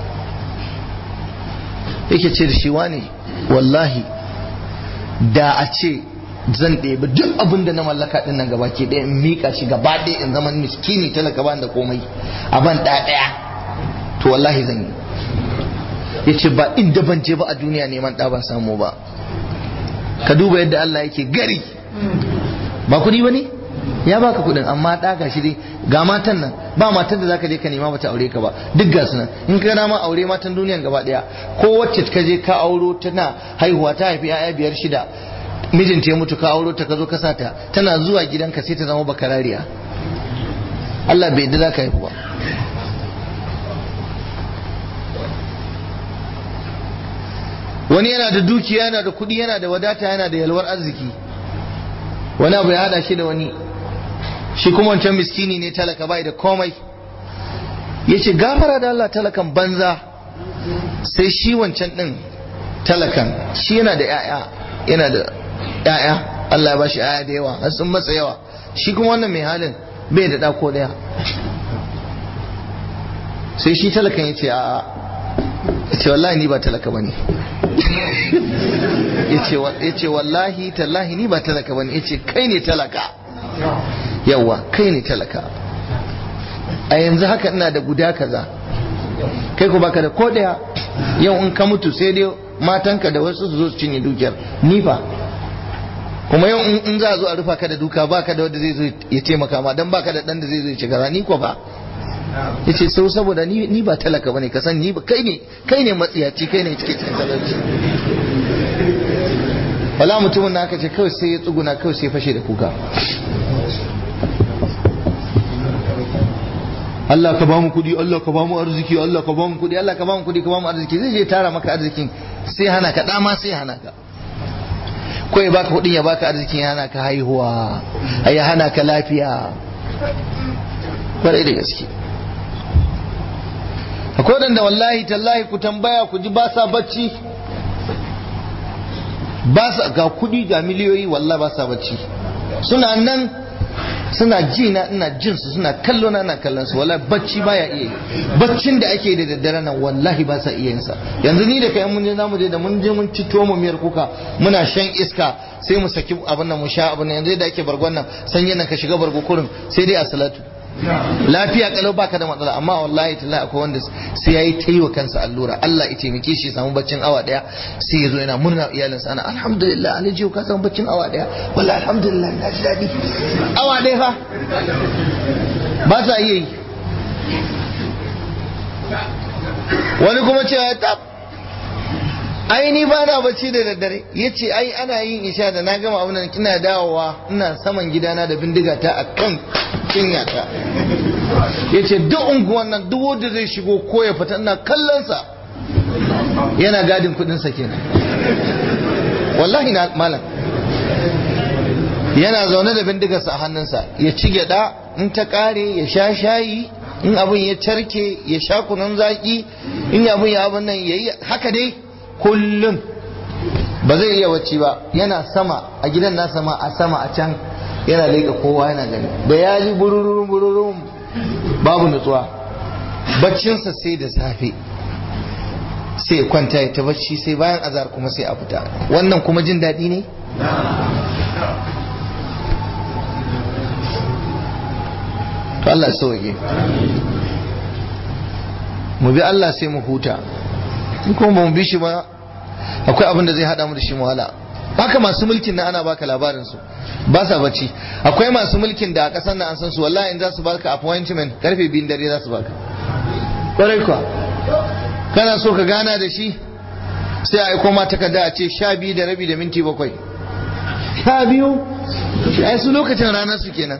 A: yake ce da shi wani wallahi da a ce zan ɗebi duk abin da na mallaka ɗin nan gaba ke ɗaya in miƙa shi gaba ɗaya in zama miskini talaka ban da komai a ban ɗaya to wallahi zan yi ya ce ba inda ban je ba a duniya neman ɗa ban samu ba ka duba yadda Allah yake gari ba kuɗi ba ne ya baka kuɗin amma ɗa ga shi dai ga matan nan ba matan da zaka je ka nema bata aure ka ba duk ga su nan in ka ma aure matan duniyan gaba ɗaya ko wacce ka je ka auro tana haihuwa ta haifi 'ya'ya biyar shida mijinta ya mutu ka auro ta ka zo ka sata tana zuwa gidanka sai ta zama bakarariya Allah bai yadda za ka haifu ba wani yana da dukiya yana da kuɗi yana da wadata yana da yalwar arziki wani abu ya hada shi da wani shi kuma wancan miskini ne talaka bai da komai ya ce gafara da Allah talakan banza sai shi wancan ɗin talakan shi yana da 'ya'ya yana da 'ya'ya Allah ya bashi 'ya'ya da yawa har sun matsa yawa shi kuma wannan mai halin bai da ɗako ɗaya sai shi talakan ya ce a'a ya ce wallahi ni ba talaka bane ya ce wallahi tallahi ni ba talaka bane ya ce kai ne talaka yawa kai ne talaka a yanzu haka ina da guda kaza kai ku baka da ko daya yau in ka mutu sai dai matanka da wasu su zo su cinye dukiyar ni fa kuma yau in za a zo a rufa ka da duka baka da wanda zai zo ya taimaka ma dan baka da dan da zai zo ya ci gaza ni ko ba yace sau saboda ni ni ba talaka bane ka san ni ba kai ne kai ne matsiyaci kai ne cike cikin talauci wala mutumin na aka ce kawai sai ya tsuguna kawai sai fashe da kuka Allah ka ba mu kudi Allah ka ba mu arziki Allah ka ba mu kudi Allah ka ba mu kudi ka ba mu arziki zai je tara maka arzikin sai hana ka dama sai hana ka ko ya baka kudin ya baka arzikin ya hana ka haihuwa ya hana ka lafiya kwarai da gaske akwai wadanda wallahi tallahi ku tambaya ku ji ba sa bacci ba sa ga kudi ga miliyoyi wallahi ba sa bacci suna nan suna ji na ina jin su suna kallo na ina kallon su wallahi bacci baya iya yi baccin da ake da daddare nan wallahi ba sa iya yin sa yanzu ni da kai mun je zamu je da mun je mun ci mu miyar kuka muna shan iska sai mu saki abin nan mu sha abin nan yanzu da ake bargon nan sanyi nan ka shiga bargo kurin sai dai a salatu lafiya kalau baka da matsala amma wallahi tallahi akwai wanda sai yayi ta yi wa kansa allura Allah ya taimake shi samu baccin awa daya sai ya zo yana murna iyalinsa ana alhamdulillah an ji ka samu baccin awa daya wallahi alhamdulillah na ji dadi awa daya fa ba sa iya yi wani kuma cewa ta ai ni ba na bacci da daddare ya ce ai ana yin isha da na gama abin kina dawowa ina saman gidana da bindiga ta a kan cinyata ya ce duk unguwan nan duk wanda zai shigo ko ya fita ina kallonsa yana gadin kudinsa kenan wallahi na malam yana zaune da bindigarsa a hannunsa ya ci gyada in ta kare ya sha shayi in abin ya carke ya sha kunun zaki in abin ya abin nan ya yi haka dai kullum ba zai iya wacce ba yana sama a gidan nasa ma a sama a can yana leƙa kowa yana gani da ya ji bururun bururun babu nutsuwa baccinsa sai da safe sai kwanta ya ta bacci sai bayan azar kuma sai a fita wannan kuma jin daɗi ne to Allah sauke mu bi Allah sai mu huta in kuma ba mu bi shi ba akwai abin da zai hada mu da shi wahala haka masu mulkin na ana baka labarin su ba sa bacci akwai masu mulkin da a kasar nan an san su wallahi in za su baka appointment karfe biyun dare za su baka kwarai kuwa kana so ka gana da shi sai a aiko ma takarda a ce sha biyu da rabi da minti bakwai sha biyu shi ai su lokacin ranar su kenan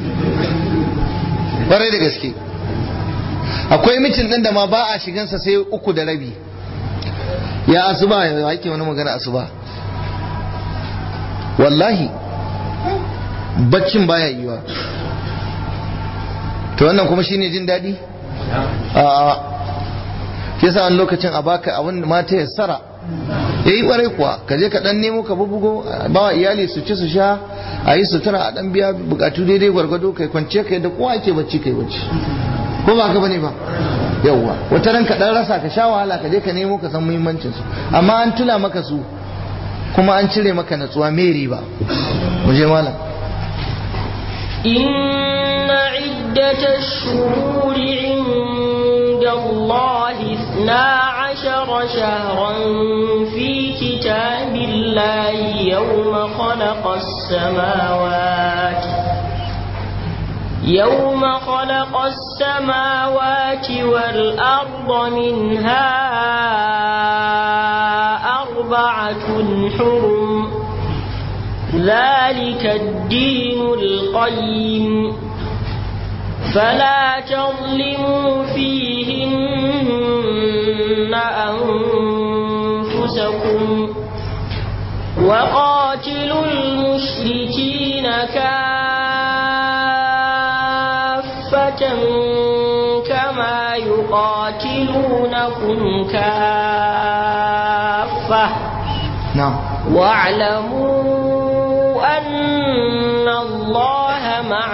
A: kwarai da gaske akwai mitin din da ma ba a shigansa sai uku da rabi ya asuba ya ake wani magana asuba wallahi baccin baya yiwa to wannan kuma shine jin daɗi a yasa wani lokacin a baka abin mata ya sara ya yi kwarai kuwa ka je ka dan nemo ka bubugo ba wa iyali su ci su sha a yi sutura a dan biya bukatu daidai gwargwado kai kwance kai da kowa ake bacci kai bacci ko ba ka bane ba yawwa wata ran ka dan rasa ka sha wahala ka je ka nemo ka san muhimmancin su amma an tula maka su kuma an cire maka natsuwa meri ba mu je malam
B: إن عدة الشهور عند الله اثنا عشر شهرا في كتاب الله يوم خلق السماوات يوم خلق السماوات والأرض منها أربعة حرم ذلك الدين القيم فلا تظلموا فيهن أنفسكم وقاتلوا المشركين كافة كما يقاتلونكم كافة
A: na'am
B: واعلموا أن الله مع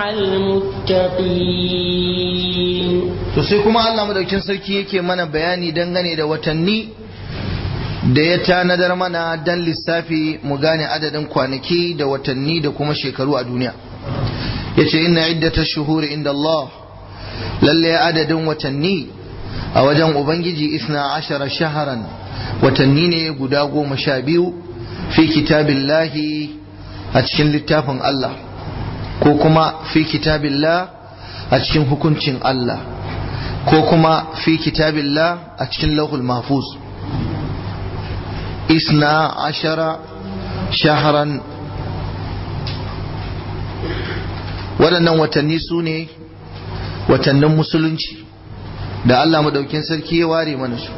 B: المتقين
A: to sai kuma Allah madaukin sarki yake mana bayani dangane da watanni da ya tanadar mana dan lissafi mu gane adadin kwanaki da watanni da kuma shekaru a duniya yace inna iddatash shuhuri inda Allah lalle adadin watanni a wajen ubangiji isna ashara shaharan watanni ne guda goma sha biyu fi kitabillahi a cikin littafin Allah ko kuma fi kitabillah a cikin hukuncin Allah ko kuma fi kitabillah a cikin lauhul mahfuz isna ashara shaharan waɗannan watanni su ne watannin musulunci da Allah madaukin sarki ya ware mana su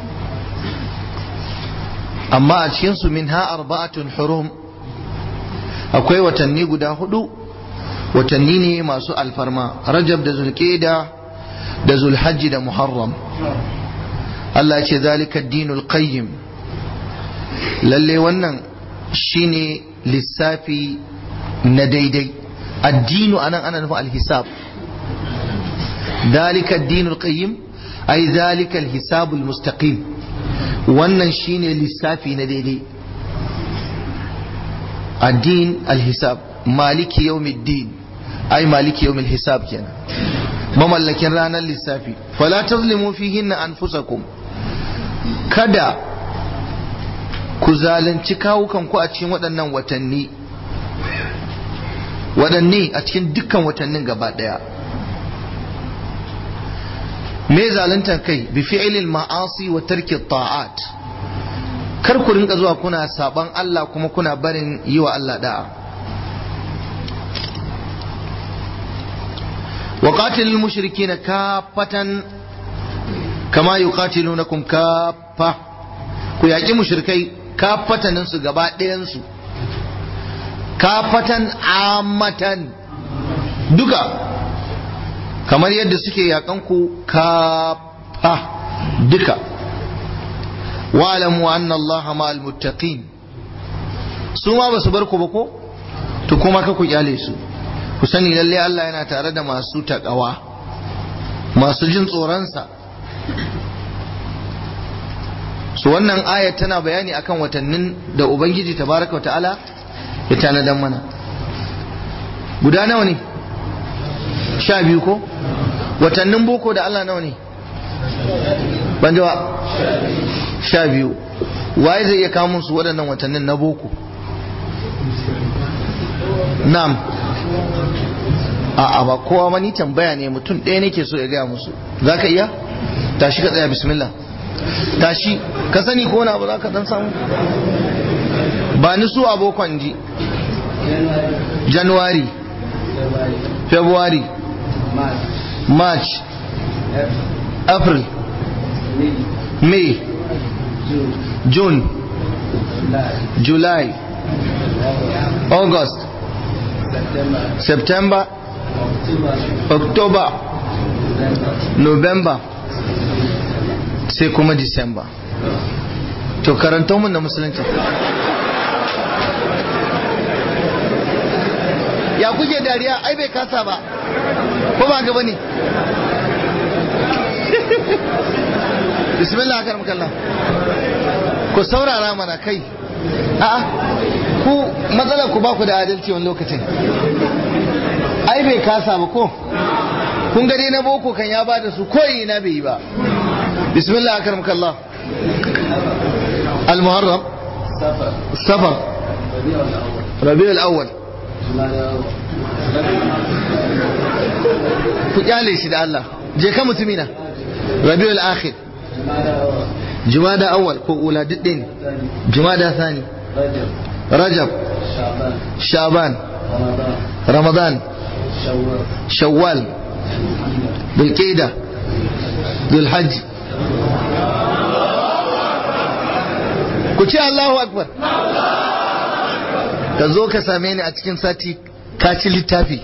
A: amma a cikinsu min ha arba'atun hurum akwai watanni guda hudu watanni ne masu alfarma rajab da zulqeda da zulhajji da muharram Allah ya ce zalika dinul qayyim lalle wannan shine lissafi na daidai addinu anan ana nufin alhisab zalika dinul qayyim ay zalika alhisabul mustaqim wannan shine lissafi na daidai addin alhisab maliki yawmiddin ai maliki yawmil hisab kenan mamallakin ranar lissafi fala tazlimu fihinna anfusakum kada ku zalunci kawukan ku a cikin waɗannan watanni waɗanne a cikin dukkan watannin gaba ɗaya me zaluntar kai bi fi'ilil ma'asi wa tarki ta'at kar ku rinka zuwa kuna saban Allah kuma kuna barin yi wa Allah da'a wa qatilul mushrikina kaffatan kama yuqatilunakum kaffa ku yaki mushrikai kaffatanin su gaba ɗayan su kafatan amatan duka kamar yadda suke yakan ku kafa duka wa'lamu anna Allah ma'al muttaqin su ma basu bar ku ba ko to kuma ka ku kyale su ku sani lalle Allah yana tare da masu takawa masu jin tsoronsa su wannan aya tana bayani akan watannin da ubangiji tabaraka wa ta'ala ya tanadan mana guda nawa ne sha biyu ko watannin boko da Allah nawa ne ban jawa sha biyu waye zai iya kamun su waɗannan watannin na boko na'am a'a ba kowa mani tambaya ne mutum ɗaya nake so ya gaya musu za ka iya tashi ka tsaya bismillah tashi ka sani ko na ba za ka dan samu ba ni su abokan ji january february march april may june july august september october november sai kuma december to karanta mun na musulunci ya kuke dariya ai bai kasa ba ko ba gaba ne bismillah akar makalla ku saurara mana kai a'a ku matsalar ku ba ku da adalci wani lokacin ai bai kasa ba ko kun gani na boko kan ya ba da su koyi na bai yi ba bismillah akar makalla المحرم سفر ربيع الأول ku kyale shi da Allah je ka mutumina rabiul akhir jumada awwal ko ula diddin jumada thani rajab shaban ramadan shawwal bilqida dhulhajj ku ce Allahu akbar ka zo ka same ni a cikin sati ka ci littafi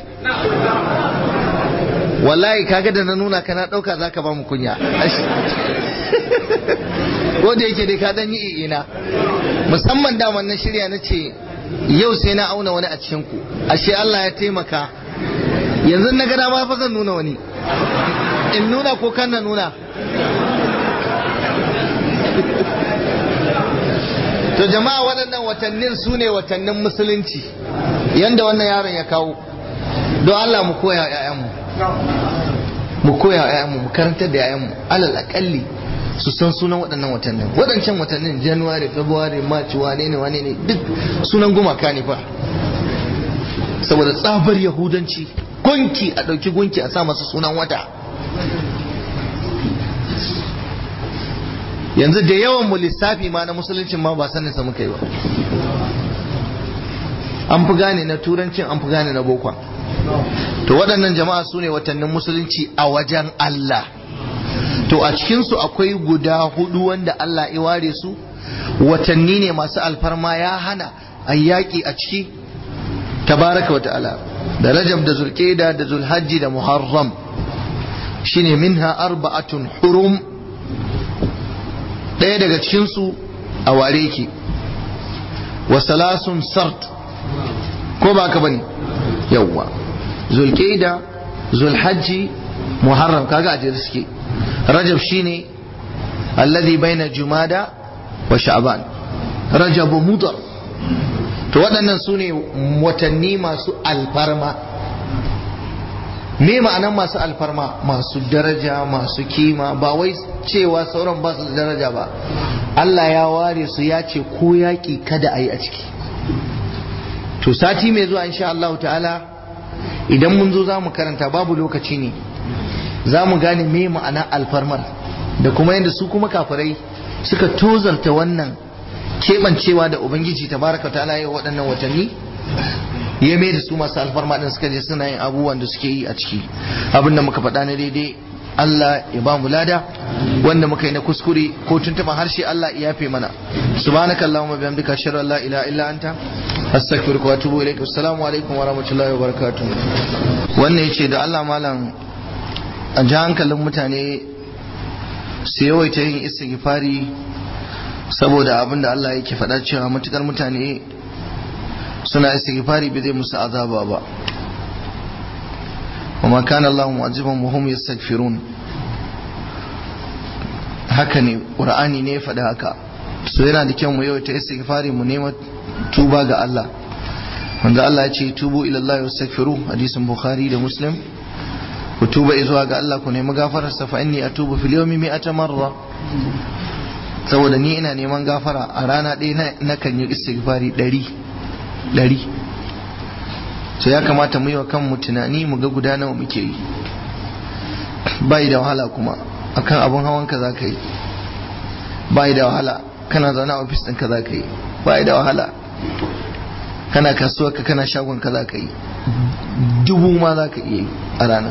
A: wallahi kaga da na nuna ka na dauka zaka ba mu kunya ko da yake dai ka dan yi ina musamman daman na shirya na ce yau sai na auna wani a cikin ku ashe Allah ya taimaka yanzu na gada ma fa zan nuna wani in nuna ko kan na nuna to jama'a waɗannan watannin su ne watannin musulunci yanda wannan yaron ya kawo don Allah mu koya wa 'ya'yanmu mu koya wa 'ya'yanmu mu karantar da 'ya'yanmu alal akalli su san sunan waɗannan watannin waɗancan watannin january february march wane ne wane ne duk sunan gumaka ne fa saboda tsabar yahudanci gunki a ɗauki gunki a sa masa sunan wata yanzu da yawan mu lissafi ma na musuluncin ma ba sanin sa muka yi ba an fi gane na turancin an fi gane na bokon to waɗannan jama'a su ne watannin musulunci a wajen Allah to a cikinsu akwai guda hudu wanda Allah ya ware su watanni ne masu alfarma ya hana a yaƙi a ciki tabaraka wa ta'ala da rajab da zulqa'da da zulhajji da muharram shine minha arba'atun hurum ɗaya daga cikinsu a ware ki wa salasun sart ko ba ka bane yawwa zulqa'da zulhajji muharram kaga a jere suke rajab shine alladhi baina jumada wa sha'ban rajab mudar to waɗannan su ne watanni masu alfarma me ma'anan masu alfarma masu daraja masu kima ba wai cewa sauran ba su da daraja ba Allah ya ware su ya ce ko yaƙi kada a yi a ciki to sati mai zuwa insha Allah ta'ala idan mun zo za mu karanta babu lokaci ne za mu gane me ma'ana alfarmar da kuma yadda su kuma kafirai suka tozarta wannan keɓancewa da ubangiji tabaraka ta'ala ya waɗannan watanni ya mai da su masu alfarma din suka je suna yin abubuwan da suke yi a ciki abin da muka faɗa na daidai Allah ya ba mu lada wanda muka yi na kuskure ko tuntuɓa harshe Allah ya yafe mana subhanaka allahumma bihamdika ashhadu an la ilaha illa anta astaghfiruka wa atubu ilaik assalamu alaikum wa rahmatullahi wa barakatuh wannan yace da Allah malam a ji hankalin mutane su yawaita yin istighfari saboda abin da Allah yake faɗa cewa matukar mutane suna istighfari bai zai musu azaba ba وما كان الله معذبهم وهم يستغفرون haka ne ƙur'ani ne faɗi haka so yana da kyau mu yau ta istighfari mu nema tuba ga Allah wanda Allah ya ce tubu ila Allah wastaghfiru hadisin Bukhari da Muslim ku tuba zuwa ga Allah ku nemi gafarar sa fa inni atubu fil yawmi mi'ata marra saboda ni ina neman gafara a rana ɗaya na kan yi istighfari ɗari ɗari so ya kamata mu yi wa kanmu tunani mu ga guda nawa muke yi bai da wahala kuma akan abun hawan ka za ka yi bai da wahala kana zaune a ofis ɗinka za ka yi bai da wahala kana kasuwa ka kana shagon ka za ka yi dubu ma za ka iya yi a ranar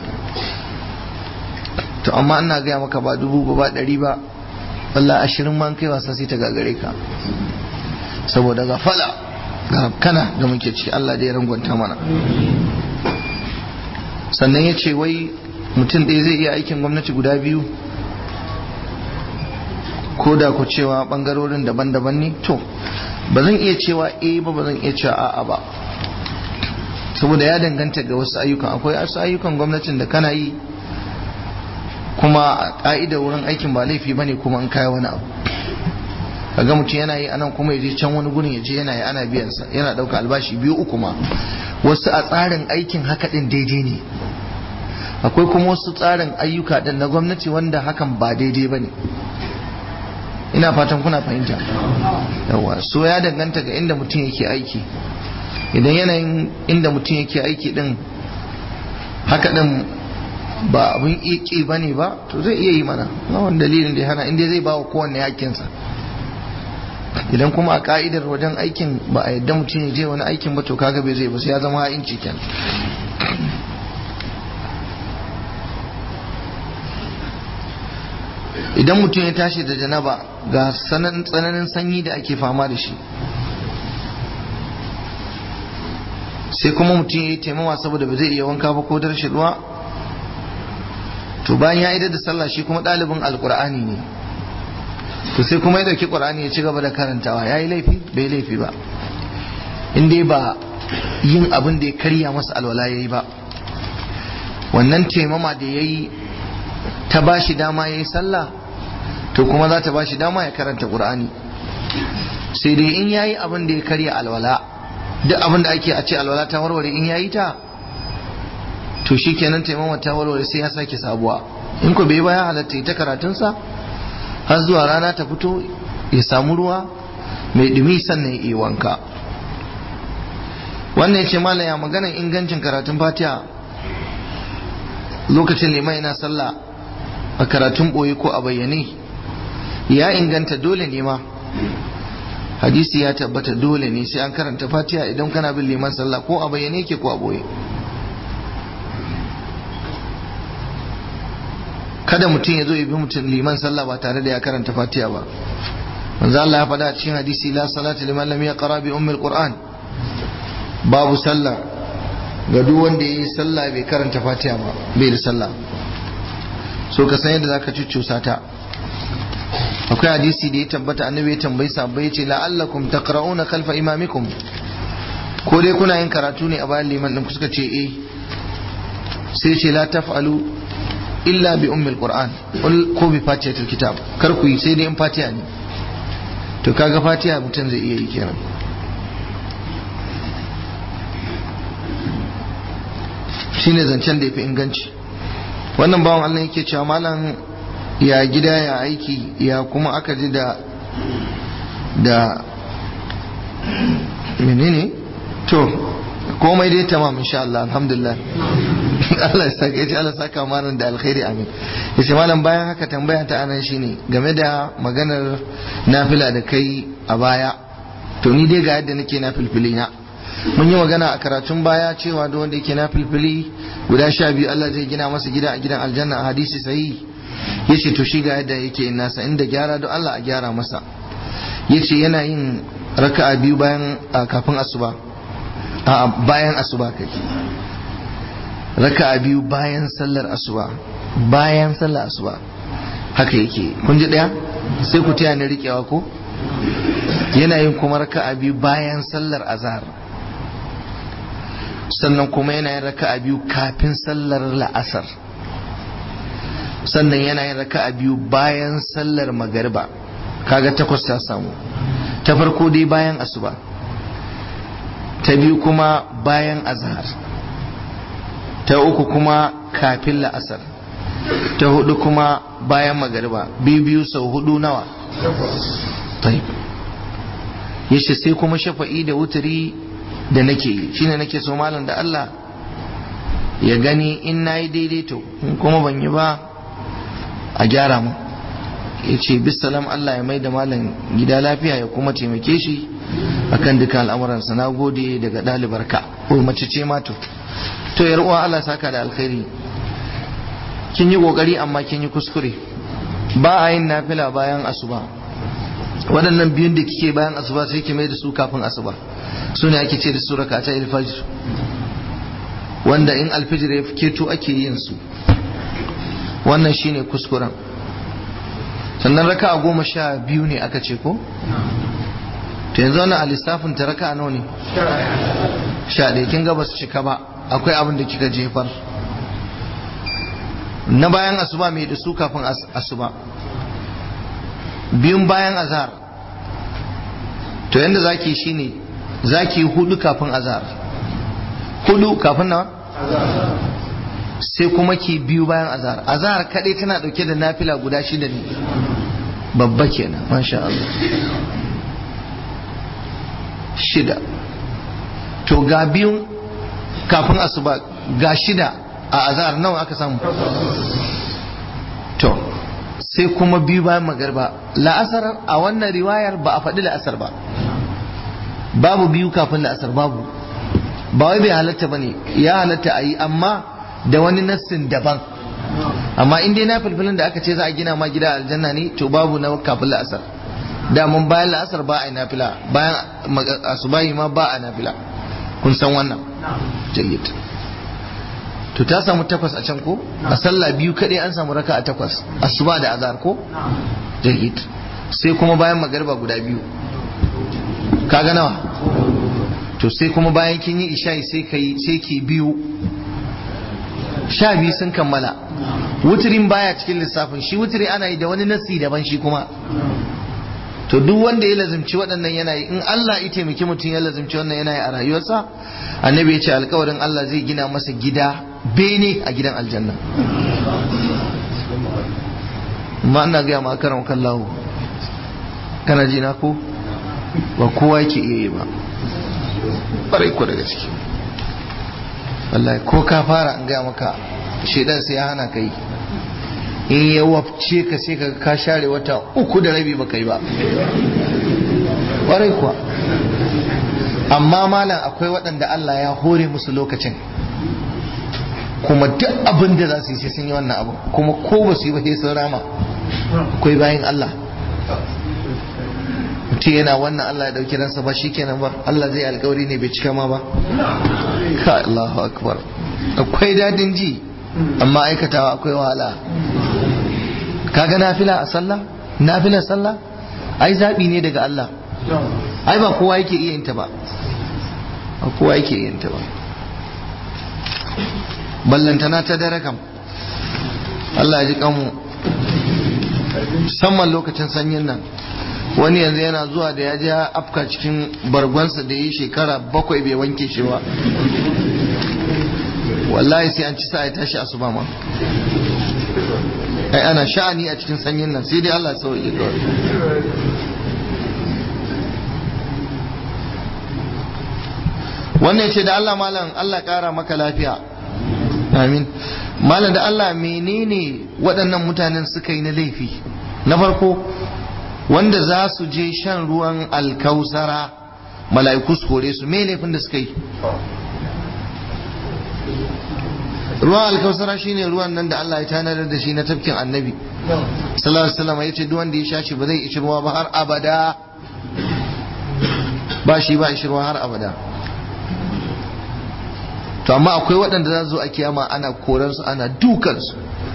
A: to amma ina gaya maka ba dubu ba ba ɗari ba walla ashirin ma kai wasa sai ta gagare ka saboda gafala ga kana da muke ciki Allah da ya rangwanta mana sannan ya ce wai mutum ɗaya zai iya aikin gwamnati guda biyu ko da ku cewa ɓangarorin daban-daban ne to ba zan iya cewa eh ba ba zan iya cewa a'a ba saboda ya danganta ga wasu ayyukan akwai wasu ayyukan gwamnatin da kana yi kuma a ƙa'idar wurin aikin ba laifi bane kuma an kaya wani abu kaga mutum yana yi anan kuma ya je can wani gurin ya je yana yi ana biyan sa yana ɗauka albashi biyu uku ma wasu a tsarin aikin haka din daidai ne akwai kuma wasu tsarin ayyuka din na gwamnati wanda hakan ba daidai bane ina fatan kuna fahimta yawa so ya danganta ga inda mutum yake aiki idan yanayin inda mutum yake aiki din haka din ba abin iki ba ne ba to zai iya yi mana na wani dalilin da ya hana inda zai ba wa kowanne hakinsa idan kuma a ka'idar wajen aikin ba a yadda mutum ya je wani aikin ba to kaga bai zai ba sai ya zama ha'inci kenan idan mutum ya tashi da janaba ga tsananin sanyi da ake fama da shi sai kuma mutum ya yi taimawa saboda ba zai iya wanka ba ko da rashin ruwa to bayan ya idar da sallah shi kuma ɗalibin alkur'ani ne to sai kuma ya ɗauki ƙur'ani ya ci gaba da karantawa ya yi laifi bai laifi ba in dai ba yin abin da ya karya masa alwala ya yi ba wannan taimama da ya yi ta ba shi dama ya yi sallah to kuma za ta ba shi dama ya karanta ƙur'ani sai dai in ya yi abin da ya karya alwala duk abin da ake a ce alwala ta warware in ya yi ta to shi kenan taimama ta warware sai ya sake sabuwa in ko bai baya halatta ta karatunsa har zuwa rana ta fito ya samu ruwa mai dumi sannan ya iya wanka wannan ya ce malaya maganan ingancin karatun fatiha lokacin liman yana sallah a karatun ɓoye ko a bayyane ya inganta dole ne ma hadisi ya tabbata dole ne sai an karanta fatiha idan kana bin liman sallah ko a bayyane ke ko a ɓoye kada mutum ya zo ya bi mutum liman sallah ba tare da ya karanta fatiha ba manzo Allah ya faɗa a cikin hadisi la salata liman lam yaqra bi ummil qur'an babu sallah ga duk wanda yayi sallah bai karanta fatiha ba bai da sallah so ka san yadda zaka cuccusa ta akwai hadisi da ya tabbata annabi ya tambayi sahabbai ya ce la'allakum taqra'una khalfa imamikum ko dai kuna yin karatu ne a bayan liman din suka ce eh sai ce la taf'alu illa bi ummil qur'an ko bi fatihatul kitab kar ku yi sai dai in fatiha ne to kaga fatiha mutum zai iya yi kenan shine zancen da yafi inganci wannan bawan Allah yake cewa malam ya gida ya aiki ya kuma aka ji da da menene to komai dai tamam insha Allah alhamdulillah Allah ya saka yace Allah saka malam da alkhairi amin yace malam bayan haka tambaya ta anan shine game da maganar nafila da kai a baya to ni dai ga yadda nake nafilfili na mun yi magana a karatun baya cewa da wanda yake nafilfili guda sha biyu Allah zai gina masa gida a gidan aljanna a hadisi sahihi yace to shi ga yadda yake yin nasa inda gyara don Allah a gyara masa yace yana yin raka'a biyu bayan kafin asuba a bayan asuba kai raka'a biyu bayan sallar asuba bayan sallar asuba haka yake kun ji daya sai ku taya ni rikewa ko yana yin kuma raka'a biyu bayan sallar azhar sannan kuma yana yin raka'a biyu kafin sallar la'asar sannan yana yin raka'a biyu bayan sallar magariba kaga takwas ta samu ta farko dai bayan asuba ta biyu kuma bayan azhar ta uku kuma kafin la'asar ta hudu kuma bayan magariba biyu biyu sau hudu nawa yace sai kuma shafa'i da wuturi da nake yi shine nake so malam da Allah ya gani in nayi daidaito in kuma ban yi ba a gyara mu ya ce bisalam Allah ya mai da malam gida lafiya ya kuma taimake shi akan duka al'amuransa na gode daga ɗalibarka ko mace ce ma to to yar uwa Allah saka da alkhairi kin yi kokari amma kin yi kuskure ba a yin nafila bayan asuba waɗannan biyun da kike bayan asuba sai ki mai da su kafin asuba su ne ake ce da su rakata ilfajir wanda in alfijir ya keto ake yin su wannan shine kuskuren sannan raka a goma sha biyu ne aka ce ko to yanzu wannan a lissafin ta raka nawa ne sha ɗaya kin ga ba su cika ba akwai abin da kika jefar na bayan asuba mai da su kafin asuba biyun bayan azhar to yanda zaki shine zaki hudu kafin azhar hudu kafin nawa sai kuma ki biyu bayan azhar azhar kadai tana dauke da nafila guda shida ne babba kenan masha Allah shida to ga biyun kafin asuba ga shida a azhar nawa aka samu to sai kuma biyu bayan magarba la'asar a wannan riwayar ba a faɗi la'asar ba babu biyu kafin la'asar babu ba wai bai halatta bane ya halatta a yi amma da wani nassin daban amma in dai na filfilin da aka ce za a gina ma gida aljanna ne to babu na kafin la'asar da mun bayan la'asar ba a yi nafila bayan asubahi ma ba a nafila kun san wannan jayyid to ta samu takwas a can ko a sallah biyu kaɗai an samu raka a takwas asuba da azhar ko jayyid sai kuma bayan magarba guda biyu kaga nawa to sai kuma bayan kin yi isha'i sai kai sai ki biyu sha biyu sun kammala wuturin baya cikin lissafin shi wuturi ana yi da wani nasi daban shi kuma to duk wanda ya lazimci waɗannan yanayi in Allah ya taimaki mutum ya lazimci wannan yanayi a rayuwarsa annabi ya ce alkawarin Allah zai gina masa gida bene a gidan aljanna amma ina gaya ma karan kallahu kana ji na ko ba kowa yake iya yi ba ƙwarai ko daga ciki wallahi ko ka fara an gaya maka shaidan sai ya hana ka yi in ya wafce ka sai ka ka share wata uku da rabi baka yi ba ƙwarai kuwa amma malam akwai waɗanda Allah ya hore musu lokacin kuma duk abin da za su yi sai sun yi wannan abu kuma ko ba su yi ba sai sun rama akwai bayan Allah mutum yana wannan Allah ya dauki ransa ba shi kenan ba Allah zai alkawari ne bai cika ma ba ka Allahu akbar akwai dadin ji amma aikatawa akwai wahala kaga nafila a sallah nafila sallah ai zabi ne daga Allah ai ba kowa yake iya yin ta ba ba kowa yake iya yin ta ba ballantana ta dare kam Allah ya ji kanmu musamman lokacin sanyin nan wani yanzu yana zuwa da ya je afka cikin bargonsa da yi shekara bakwai bai wanke shi ba wallahi sai an ci sa ya tashi asuba ma ai ana sha'ani a cikin sanyin nan sai dai Allah ya sauke kawai wannan ce da Allah malam Allah kara maka lafiya amin malam da Allah menene waɗannan mutanen suka yi na laifi na farko wanda za su je shan ruwan alkausara mala'iku su kore su me laifin da suka yi ruwan alkausara shine ruwan nan da Allah ya tanadar da shi na tafkin annabi sallallahu alaihi wasallam yace duk wanda ya sha shi ba zai ishi ruwa ba har abada ba shi ba ishi ruwa har abada to amma akwai waɗanda za su zo a kiyama ana koransu ana dukansu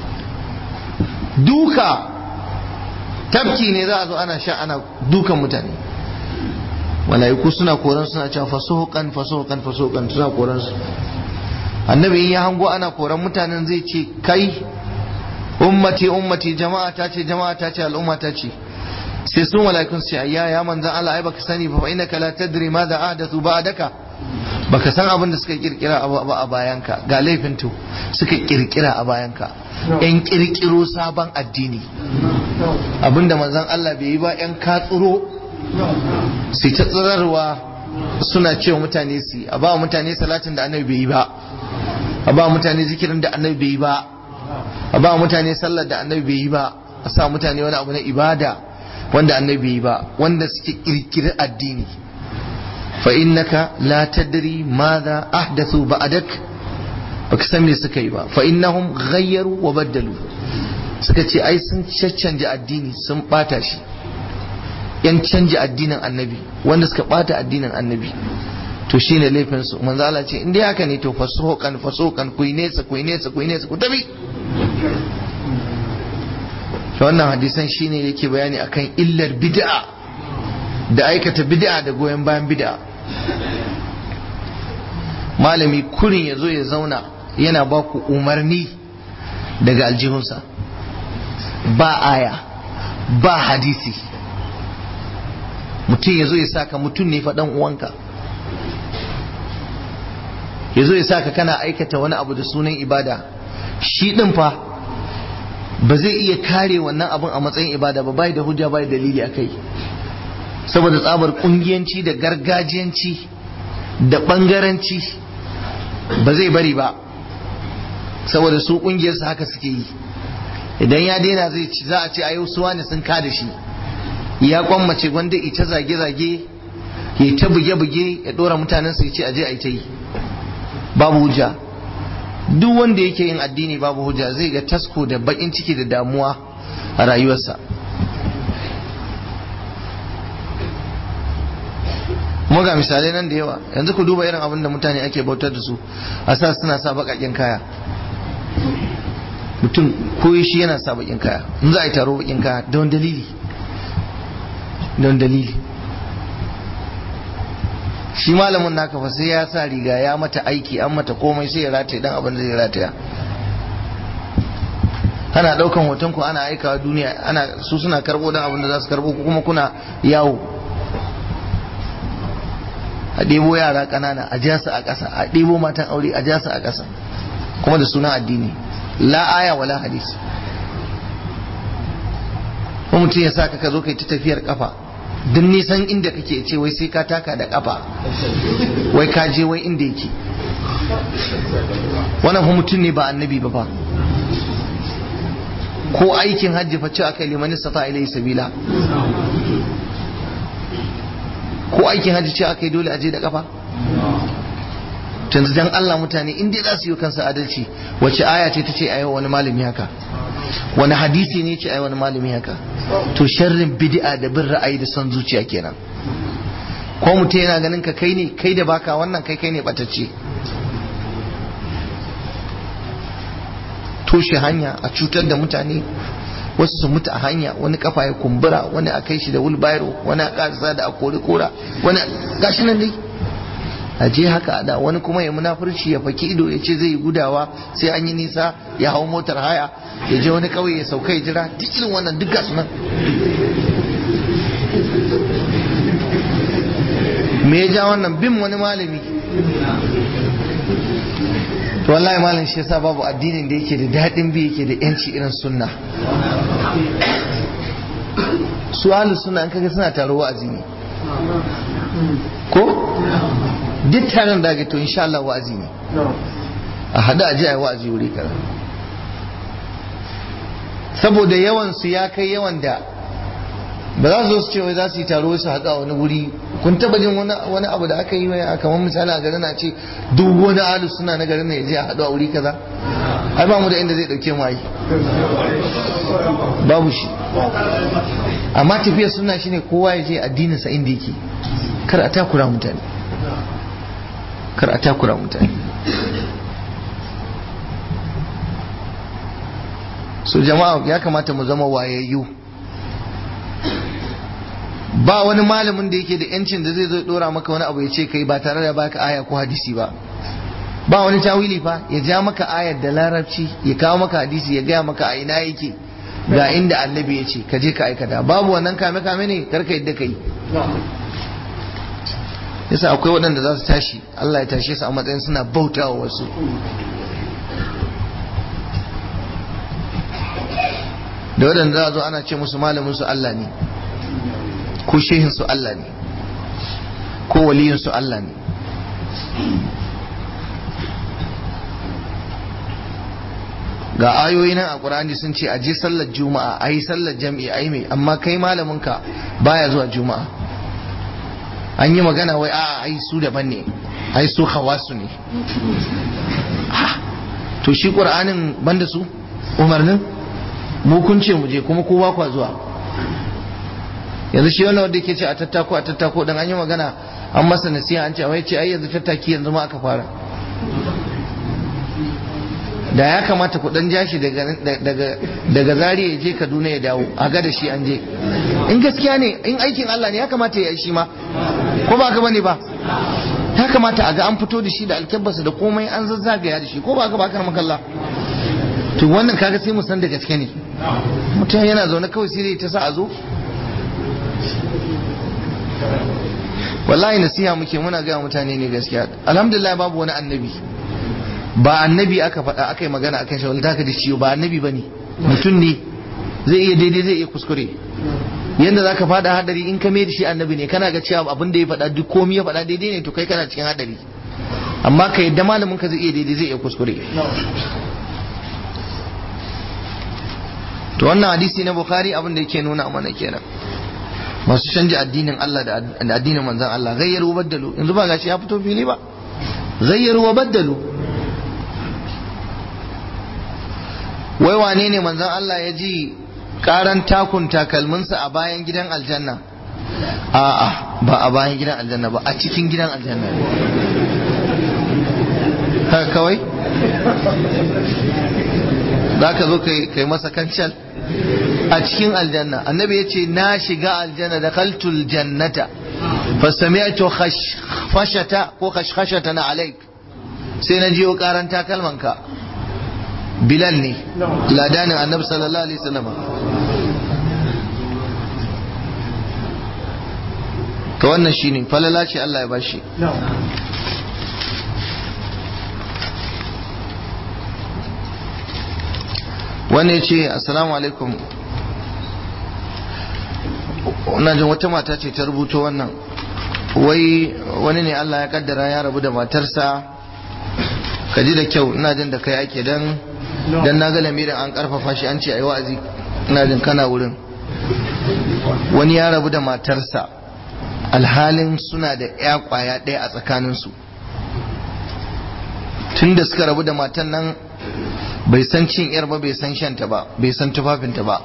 A: duka tafki ne za a zo ana sha ana dukan mutane mala'iku suna koran suna cewa fasuhukan fasuhukan fasuhukan suna koran su annabi in ya hango ana koran mutanen zai ce kai ummati ummati jama'a ta ce jama'a ta ce al'umma ta ce sai sun mala'ikun su ayya ya manzan Allah ai baka sani ba fa innaka la tadri ma da ahdathu ba'daka baka san abin da suka kirkira a bayanka ga laifin to suka kirkira a bayanka yan kirkiro sabon addini abinda manzon Allah bai yi ba yan katsuro su ta tsirarwa suna cewa mutane su a ba mutane salatin da annabi bai yi ba a ba mutane zikirin da annabi bai yi ba a ba mutane sallar da annabi bai yi ba a sa mutane wani abu na ibada wanda annabi bai yi ba wanda suke kirkiri addini fa innaka la tadri madha ahdathu ba'dak baka san me suka yi ba fa innahum ghayyaru wa baddalu suka ce ai sun caccanje addini sun bata shi yan canja addinin annabi wanda suka bata addinin annabi to shine laifin su manzo Allah ce in dai haka ne to fasuhukan fasuhukan ku nesa ku nesa ku nesa ku tabi to wannan hadisan shine yake bayani akan illar bid'a da aikata bid'a da goyon bayan bid'a malami kurin ya zo ya zauna yana ba ku umarni daga aljihunsa ba aya ba hadisi mutum ya zo ya saka mutum ne faɗan uwanka ya zo ya saka kana aikata wani abu da sunan ibada shi ɗin fa ba zai iya kare wannan abun a matsayin ibada ba bai da hujja bai dalili a kai saboda tsabar kungiyanci da gargajiyanci da bangaranci ba zai bari ba saboda su kungiyarsa haka suke yi idan ya daina zai ci za a ce ayo suwa ne sun kada shi ya kwammace gwanda ita zage-zage ya ta buge-buge ya dora mutanen su ya ce aje a ita yi babu hujja duk wanda yake yin addini babu hujja zai ga tasko da bakin ciki da damuwa a rayuwarsa kuma ga misalai nan da yawa yanzu ku duba irin abin da mutane ake bautar da su a sa suna sa bakakin kaya mutum ko shi yana sa bakin kaya in za a yi taro bakin kaya don dalili don dalili shi malamin naka fa sai ya sa riga ya mata aiki an mata komai sai ya rataye dan abin da zai rataya ana daukan hoton ku ana aikawa duniya ana su suna karbo dan abin da za su karbo kuma kuna yawo a ɗebo yara ƙanana a jasa a ƙasa a ɗebo matan aure a jasa a ƙasa kuma da sunan addini la aya wala hadisi ko mutum ya sa ka zo kai ta tafiyar kafa duk nisan inda kake ce wai sai ka taka da kafa wai ka je wai inda yake wannan fa mutum ne ba annabi ba fa ko aikin hajji fa ce aka liman sata ilai sabila ko aikin hajji ce aka yi dole a je da kafa yanzu dan Allah mutane in dai za su yi kansa adalci wace aya ce ta ce a wani malami haka wani hadisi ne ce a wani malami haka to sharrin bid'a da bin ra'ayi da son zuciya kenan ko mutum yana ganin ka kai ne kai da baka wannan kai kai ne batacce toshe hanya a cutar da mutane wasu su mutu a hanya wani kafa ya kumbura wani a kai shi da wulbairo wani a kasa da a kori kora wani gashi nan dai a je haka da wani kuma ya munafurci ya faki ido ya ce zai yi gudawa sai an yi nisa ya hau motar haya ya je wani kauye ya sauka ya jira duk irin wannan duk gasu nan me ya ja wannan bin wani malami to wallahi malam shi yasa babu addinin da yake da daɗin bi yake da yanci irin sunna su ahlus sunna an kaga suna taro wa'azi ne ko duk taron da ga to insha Allah wa'azi ne a hada aje ayi wa'azi wuri kaza saboda yawan su ya kai yawan da ba za su zo su ce wai za su yi taro su haɗu a wani wuri kun taba jin wani abu da aka yi wai kamar misali a garin a ce duk wani alu suna na garin ya je a haɗu a wuri kaza ai ba mu da inda zai ɗauke mu ai babu shi amma tafiyar suna shine kowa ya je addinin sa inda yake kar a takura mutane kar a takura mutane so jama'a ya kamata mu zama wayayyu ba wani malamin da yake da yancin da zai zo dora maka wani abu ya ce kai ba tare da baka aya ko hadisi ba ba wani tawili fa ya ja maka ayar da larabci ya kawo maka hadisi ya gaya maka a ina yake ga inda annabi ya ce ka je ka aikata babu wannan kame kame ne karka yadda kai yasa akwai waɗanda za su tashi Allah ya tashe su a matsayin suna bautawa wasu da waɗanda za a zo ana ce musu malamin su Allah ne ko shehin su Allah ne ko waliyin su Allah ne ga ayoyi nan a Qur'ani sun ce a je sallar juma'a a yi sallar jam'i a yi mai amma kai malamin ka baya zuwa juma'a an yi magana wai a ai su daban ne ai su hawasu ne to shi ƙur'anin banda su umarnin mu kun ce mu je kuma kowa kwa zuwa yanzu shi wannan wanda yake ce a tattako a tattako dan an yi magana an masa nasiha an ce wai ce ai yanzu tattaki yanzu ma aka fara da ya kamata ku dan jashi daga daga daga Zaria ya je Kaduna ya dawo a ga da shi an je in gaskiya ne in aikin Allah ne ya kamata ya yi shi ma ko ba ka bane ba ya kamata a ga an fito da shi da alkabbarsa da komai an zazzagaya da shi ko ba ka ba kar makalla to wannan kaga sai mu san da gaske ne mutum yana zaune kawai sai ta sa a zo wallahi nasiha muke muna ga mutane ne gaskiya alhamdulillah babu wani annabi ba annabi aka faɗa aka yi magana akan shi wanda ka da ciwo ba annabi bane mutum ne zai iya daidai zai iya kuskure yanda zaka faɗa hadari in ka mai da shi annabi ne kana ga cewa abin da ya faɗa duk komai ya faɗa daidai ne to kai kana cikin hadari amma ka yadda malamin ka zai iya daidai zai iya kuskure to wannan hadisi na bukhari abin da yake nuna mana kenan masu canja addinin Allah da addinin manzon Allah gayyaru wa baddalu yanzu ba gashi ya fito fili ba gayyaru wa baddalu wai wane ne manzon Allah ya ji karan takun takalminsa a bayan gidan aljanna a'a ba a bayan gidan aljanna ba a cikin gidan aljanna haka kawai za ka zo kai masa kancal a cikin aljanna annabi ya ce na shiga aljanna da kaltul jannata fasami'tu khashfashata ko khashkhashata na alaik sai na jiyo karan takalmanka bilal ne ladanin annabi sallallahu alaihi wasallam to wannan shine falala ce Allah ya bashi wani ce assalamu alaikum ina jin wata mata ce ta rubuto wannan wai wani ne Allah ya kaddara ya rabu da matarsa ka ji da kyau ina jin da kai ake dan dan na ga lamirin an karfafa shi an ce ayi wa'azi ina jin kana wurin wani ya rabu da matarsa alhalin suna da ya kwaya ɗaya a tsakaninsu tun da suka rabu da matan nan bai san cin yar ba bai san shanta ba bai san tufafinta ba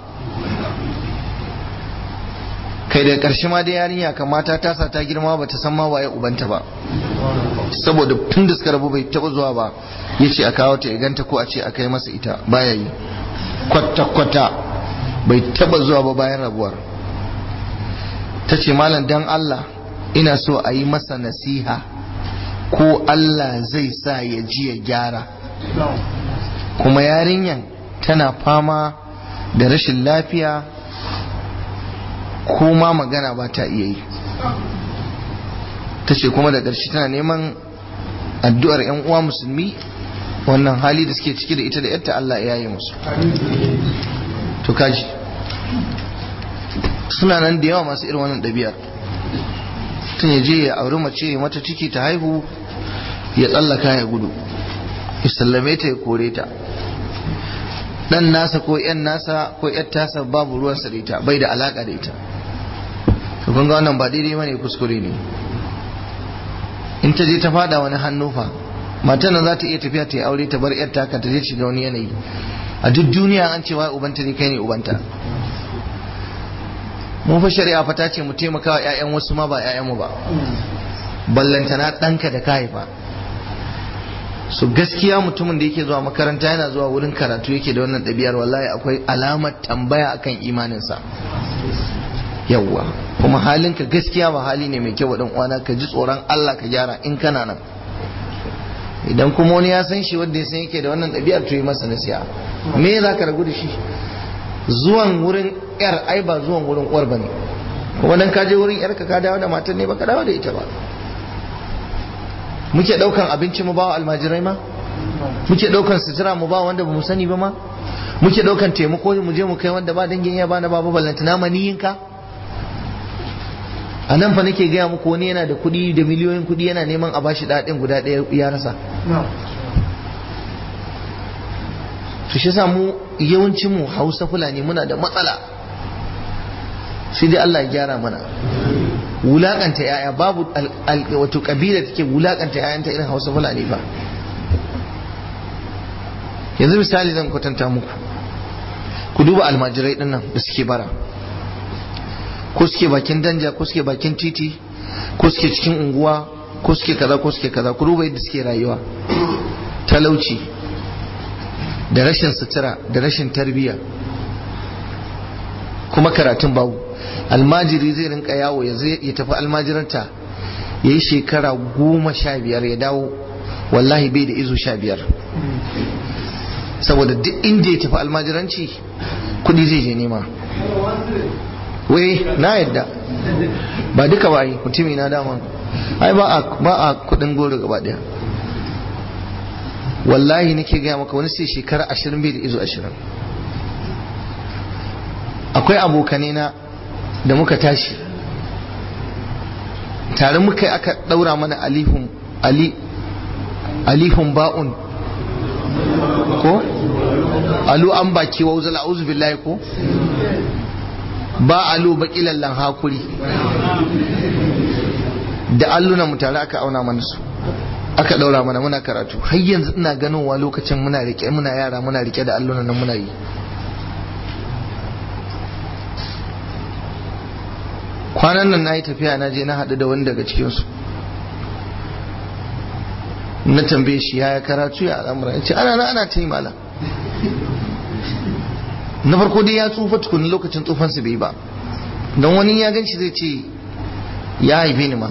A: kai da ƙarshe ma da yarinya kamata ta sa ta girma ba ta san ma waye ubanta ba saboda tun da suka rabu bai taba zuwa ba ya ce a kawo ta ganta ko a ce a kai masa ita baya yi kwata-kwata bai taba zuwa ba bayan rabuwar ta ce malam dan Allah ina so a yi masa nasiha ko Allah zai sa ya ji ya gyara kuma yarinyan tana fama da rashin lafiya ko ma magana ba ta iya yi ta ce kuma da ƙarshe tana neman addu'ar 'yan uwa musulmi wannan hali da suke ciki da ita da yadda Allah ya yi musu to kaji suna nan da yawa masu irin wannan ɗabi'ar tun ya je ya auri mace ya mata ciki ta haihu ya tsallaka ya gudu ya sallame ta ya kore ta dan nasa ko yan nasa ko yar tasa babu ruwan sa da ita bai da alaka da ita to kun ga wannan ba daidai bane kuskure ne in ta je ta fada wani hannu fa matan nan za ta iya tafiya ta yi aure ta bar yar taka ta je shiga wani yanayi a duk duniya an ce wai ubanta ne kai ne ubanta mun fa shari'a fa ta ce mu taimaka wa ƴaƴan wasu ma ba ƴaƴanmu ba ballantana ɗanka da ka haifa so gaskiya mutumin da yake zuwa makaranta yana zuwa wurin karatu yake da wannan ɗabi'ar wallahi akwai alamar tambaya akan imaninsa yawwa kuma halinka gaskiya ba hali ne mai kyau dan uwana ka ji tsoron Allah ka gyara in kana nan idan kuma wani ya san shi wanda ya san yake da wannan ɗabi'ar to yi masa nasiha me za ka ragu da shi zuwan wurin yar ai ba zuwan wurin uwar bane kuma dan ka je wurin yar ka ka dawo da matan ne ba ka dawo da ita ba muke daukan abinci mu bawa almajirai ma muke daukan sutura mu ba wanda bamu sani ba ma muke daukan taimako mu je mu kai wanda ba dangin ya bana babu ballantana maniyinka a nan fa nake gaya muku wani yana da kuɗi da miliyoyin kuɗi yana neman a bashi daɗin guda ɗaya ya rasa to shi mu yawancin mu hausa fulani muna da matsala sai dai Allah ya gyara mana wulakanta yaya babu wato kabila take wulakanta yayanta irin hausa fulani ba yanzu misali zan kwatanta muku ku duba almajirai din nan da suke bara ko suke bakin danja ko suke bakin titi ko suke cikin unguwa ko suke kaza ko suke kaza ku duba yadda suke rayuwa talauci da rashin sutura da rashin tarbiyya kuma karatun babu almajiri zai rinka yawo ya tafi almajiranta ya yi shekara goma sha biyar ya dawo wallahi bai da izo sha biyar saboda duk inda ya tafi almajiranci kudi zai je nema wai na yadda ba duka ba yi mutumi na dama ai ba a kudin goro gaba daya wallahi nake gaya maka wani sai shekara ashirin bai da izo ashirin akwai abokanai na da muka tashi tare muka yi aka daura mana alihun ali alihun ba'un ko alu an baki wa uzala auzu billahi ko ba alu baki lallan hakuri da alluna mu tare aka auna mana su aka daura mana muna karatu har yanzu ina ganowa lokacin muna rike muna yara muna rike da alluna nan muna yi kwanan nan na yi tafiya na je na haɗu da wani daga cikinsu na tambaye shi ya karatu ya al'amura ya ce ana na ana ta yi mala na farko dai ya tsufa tukuni lokacin tsufansu bai ba don wani ya gan shi zai ce ya haife ni ma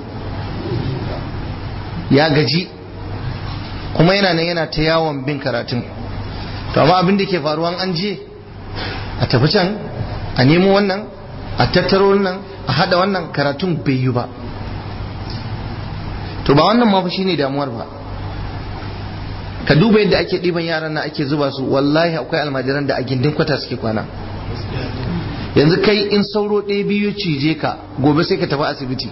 A: ya gaji kuma yana nan yana ta yawon bin karatun to amma abin da ke faruwa an je a tafi can a nemo wannan a tattaro wannan a hada wannan karatun bai yi ba to ba wannan ma fa shine damuwar ba ka duba yadda ake ɗiban yaran na ake zuba su wallahi akwai almajiran da a gindin kwata suke kwana yanzu kai in sauro ɗaya biyu cije ka gobe sai ka tafi asibiti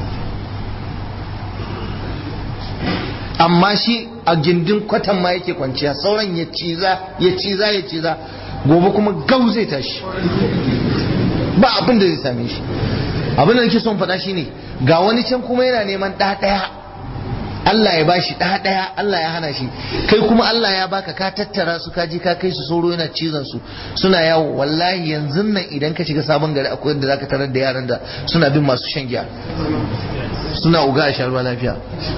A: amma shi a gindin kwatan ma yake kwanciya sauran ya ciza ya ciza ya ciza gobe kuma gau zai tashi ba abin da zai same shi abin da nake son faɗa shine ga wani can kuma yana neman ɗa ɗaya Allah ya bashi ɗa ɗaya Allah ya hana shi kai kuma Allah ya baka ka tattara su ka je ka kai su sauro yana cizon su suna yawo wallahi yanzu nan idan ka shiga sabon gari akwai yadda zaka tarar da yaran da suna bin masu shan giya suna uga a sharuwa lafiya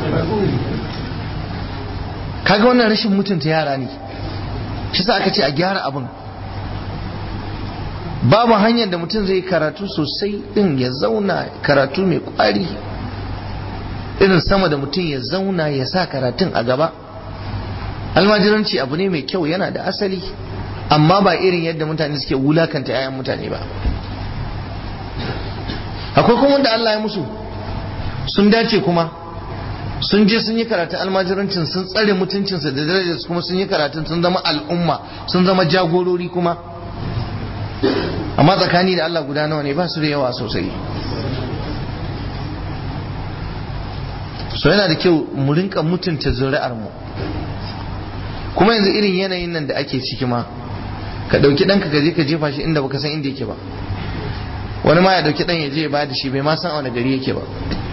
A: kaga wannan rashin mutunta yara ne shi sa aka ce a gyara abin babu hanyar da mutum zai karatu sosai din ya zauna karatu mai kwari irin sama da mutum ya zauna ya sa karatun a gaba almajiranci abu ne mai kyau yana da asali amma ba irin yadda mutane suke wulakanta 'ya'yan mutane ba akwai kuma wanda Allah ya musu sun dace kuma sun je sun yi karatun almajirancin sun tsare mutuncinsa da darajarsu kuma sun yi karatun sun zama al'umma sun zama jagorori kuma amma tsakani da Allah guda nawa ne ba su da yawa sosai so yana da kyau mu rinka mutunta zuri'ar mu kuma yanzu irin yanayin nan da ake ciki ma ka dauki ɗanka ka je ka jefa shi inda baka san inda yake ba wani ma ya dauki ɗan ya je ya ba da shi bai ma san a wani gari yake ba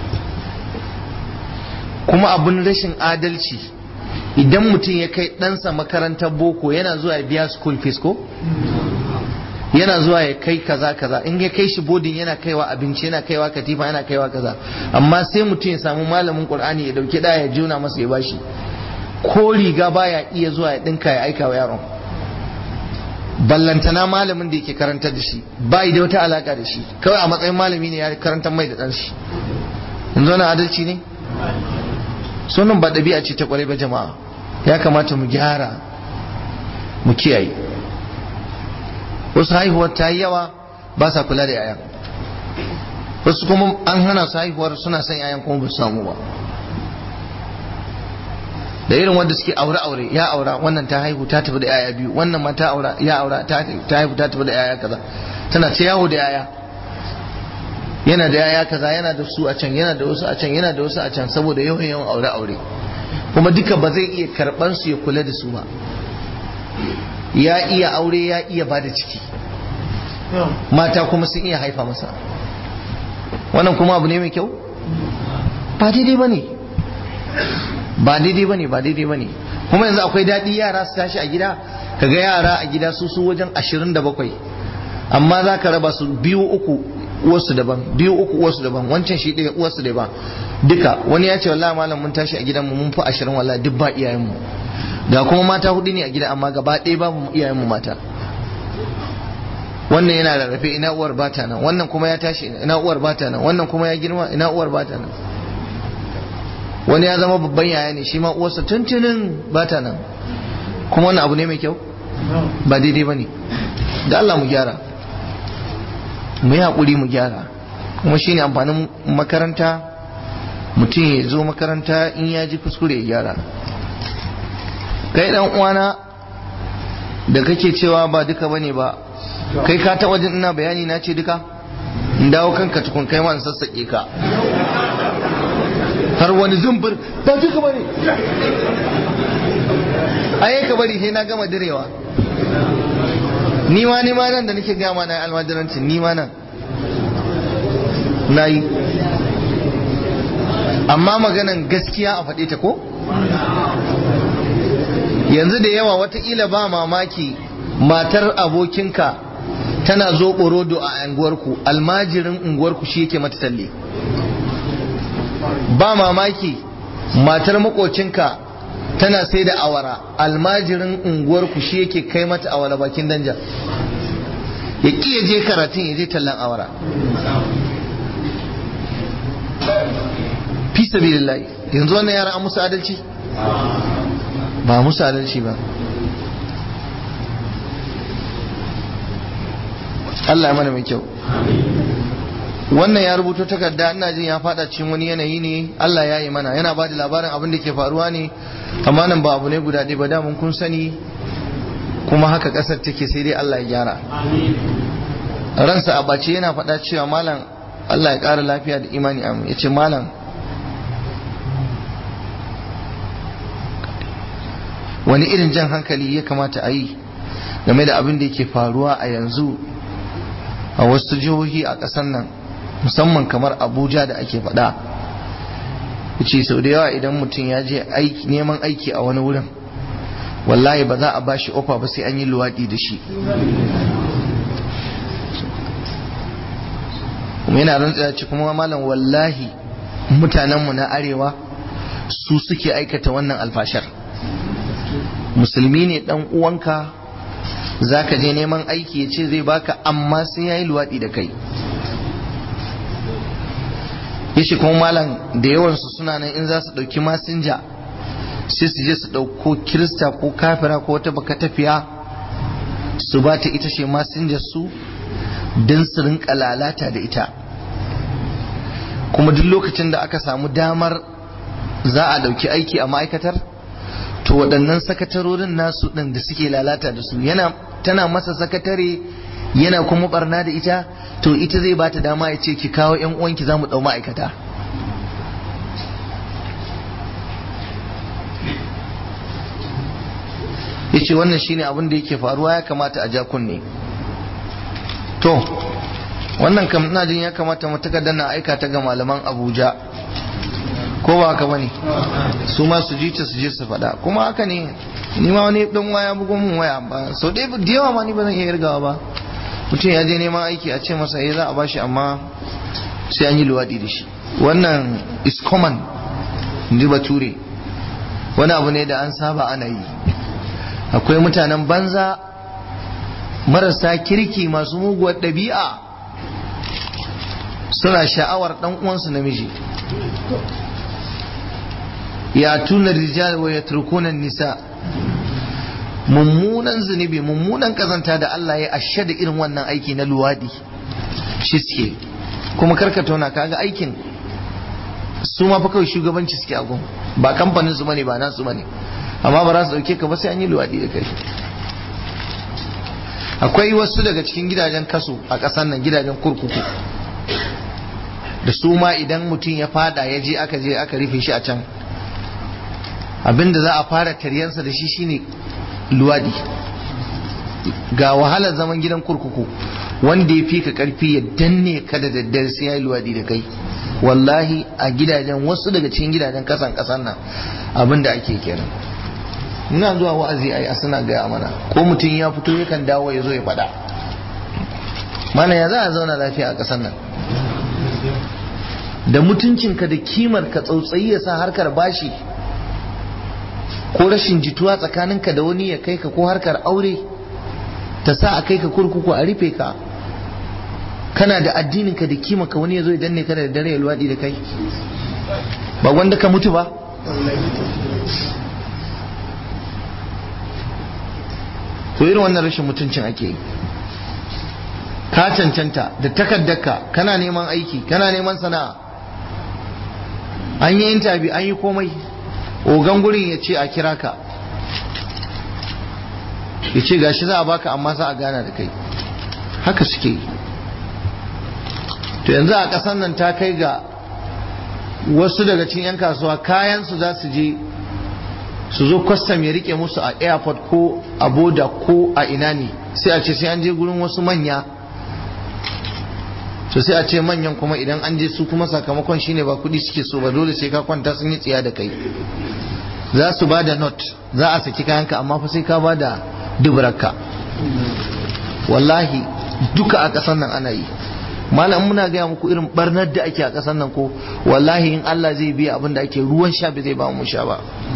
A: kuma abun rashin adalci idan mutum ya kai ɗansa makarantar boko yana zuwa ya biya school fees ko yana zuwa ya kai kaza kaza in ya kai shi bodin yana kaiwa abinci yana kaiwa katifa yana kaiwa kaza amma sai mutum ya samu malamin qur'ani ya dauki da ya juna masa ya bashi ko riga baya iya zuwa ya dinka ya aika wa yaron ballantana malamin da yake karantar da shi bai da wata alaka da shi kawai a matsayin malami ne ya karantar mai da dan shi yanzu wani adalci ne sunan ba ɗabi'a ce ta kwarai ba jama'a ya kamata mu gyara mu kiyaye wasu haihuwar ta yi yawa ba sa kula da yayan wasu kuma an hana su haihuwar suna son yayan kuma ba su samu ba da irin wanda suke aure aure ya aura wannan ta haihu ta tafi da yaya biyu wannan ma ta aura ya aura ta haihu ta tafi da yaya kaza tana ta yawo da yaya yana da yaya kaza yana da su a can yana da wasu a can yana da wasu a can saboda yawan yawan aure aure kuma duka ba zai iya karban su ya kula da su ba ya iya aure ya iya ba da ciki mata kuma sun iya haifa masa wannan kuma abu ne mai kyau ba daidai ba ne ba daidai ba ne ba daidai ba ne kuma yanzu akwai daɗi yara su tashi a gida kaga yara a gida su su wajen ashirin da bakwai amma za ka raba su biyu uku uwarsu daban biyu uku uwarsu daban wancan shi ɗaya uwarsu daban duka wani ya ce wallahi malam mun tashi a gidanmu mun fi ashirin wallahi duk ba iyayenmu ga kuma mata hudu ne a gida amma gaba ɗaya babu iyayenmu mata wannan yana rarrafe ina uwar bata nan wannan kuma ya tashi ina uwar bata nan wannan kuma ya girma ina uwar bata nan wani ya zama babban yaya ne shi ma uwarsa tuntunin bata nan kuma wannan abu ne mai kyau ba daidai ba ne da Allah mu gyara mu yi haƙuri mu gyara kuma shi ne amfanin makaranta mutum ya zo makaranta in ya ji kuskure ya gyara kai dan uwana da kake cewa ba duka bane ba kai ka ta wajen ina bayani na ce duka in dawo kanka tukun kai ma in sassaƙe ka har wani zumbur ba duka bane aye ka bari sai na gama direwa ni ma ni ma nan da nake gama na almajirancin ni ma nan na yi amma maganan gaskiya a faɗe ta ko yanzu da yawa watakila ba mamaki matar abokinka tana zo rodo a unguwarku almajirin unguwarku shi yake mata talle ba mamaki matar makocinka tana sai da awara almajirin unguwarku shi yake kai mata awara bakin danja ya ƙi je karatun ya je tallan awara fi sabilillahi yanzu wannan yaran an musu adalci ba musu adalci ba Allah ya mana mai kyau wannan ya rubuto takarda ina jin ya fada cikin wani yanayi ne Allah ya yi mana yana ba da labarin abin da ke faruwa ne amma nan ba abu ne guda ɗaya ba da mun kun sani kuma haka ƙasar take sai dai Allah ya gyara ransa a bace yana faɗa cewa malam Allah ya ƙara lafiya da imani amin ya ce malam wani irin jan hankali ya kamata a yi game da abin da yake faruwa a yanzu a wasu jihohi a ƙasar nan musamman kamar abuja da ake faɗa ce sau da yawa idan mutum ya je neman aiki a wani wurin wallahi ba za a ba shi ofa ba sai an yi luwaɗi da shi kuma yana rantsa ce kuma malam wallahi mutanenmu na arewa su suke aikata wannan alfashar musulmi ne dan uwanka za ka je neman aiki ya ce zai baka amma sai ya yi luwaɗi da kai ya shi kuma malam da yawansu suna nan in za su ɗauki masinja sai su je su ɗauko kirista ko kafira ko wata baka tafiya su ba ta ita ce masinjar su don su rinka lalata da ita kuma duk lokacin da aka samu damar za a ɗauki aiki a ma'aikatar to waɗannan sakatarorin nasu ɗin da suke lalata da su yana tana masa sakatare yana kuma barna da ita to ita zai bata dama ya ce ki kawo yan uwanki za mu ɗau ma'aikata ya ce wannan shine abin da yake faruwa ya kamata a ja kunne to wannan kam ina jin ya kamata mu takardar na aika ta ga malaman abuja ko ba haka bane su ma su ji ta su je su faɗa kuma haka ne ni ma wani dan waya bugun mun waya ba so dai da yawa ma ni ba zan iya irgawa ba mutum ya je neman aiki a ce masa eh za a bashi amma sai an yi luwaɗi da shi wannan is common ji bature wani abu ne da an saba ana yi akwai mutanen banza marasa kirki masu muguwar ɗabi'a suna sha'awar ɗan uwansu namiji ya tuna rijal wa ya turkunan nisa mummunan zunubi mummunan kazanta da Allah ya ashe da irin wannan aiki na luwadi shi suke kuma karka tauna kaga aikin su ma fa kawai shugabanci suke a ba kamfanin su bane ba nasu bane amma ba za su dauke ka ba sai an yi luwadi da kai akwai wasu daga cikin gidajen kaso a ƙasar nan gidajen kurkuku da su ma idan mutum ya fada ya je aka je aka rufe shi a can abinda za a fara taryansa da shi shine luwadi ga wahalar zaman gidan kurkuku wanda ya fi ka karfi ya danne ka da daddare sai ya yi luwadi da kai wallahi a gidajen wasu daga cikin gidajen kasan kasan nan abin da ake kenan ina zuwa wa'azi ai a suna gaya mana ko mutum ya fito yakan dawo ya zo ya faɗa mana ya za a zauna lafiya a ƙasar nan da mutuncinka da kimar ka tsautsayi ya sa harkar bashi ko rashin jituwa tsakaninka da wani ya kai ka ko harkar aure ta sa a kai ka kurkuku a rufe ka kana da addininka da kima ka wani ya zo ya danne ka da dare ya luwaɗi da kai ba wanda ka mutu ba to irin wannan rashin mutuncin ake yi ka cancanta da takaddarka kana neman aiki kana neman sana'a an yi intabi an yi komai ogan gurin ya ce a kira ka ya ce gashi za a baka amma za a gana da kai haka suke yi to yanzu a ƙasar nan ta kai ga wasu daga cikin 'yan kasuwa kayansu za su je su zo kwastam ya rike musu a airport ko a boda ko a ina ne sai a ce sai an je gurin wasu manya to sai a ce manyan kuma idan an je su kuma sakamakon shine ba kudi suke so ba dole sai ka kwanta sun yi tsiya da kai za su ba da not za a saki kayanka amma fa sai ka ba da dubaraka wallahi duka a ƙasar nan ana yi malam muna gaya muku irin barnar da ake a ƙasar nan ko wallahi in Allah zai biya abin da ake ruwan sha bai zai ba mu sha ba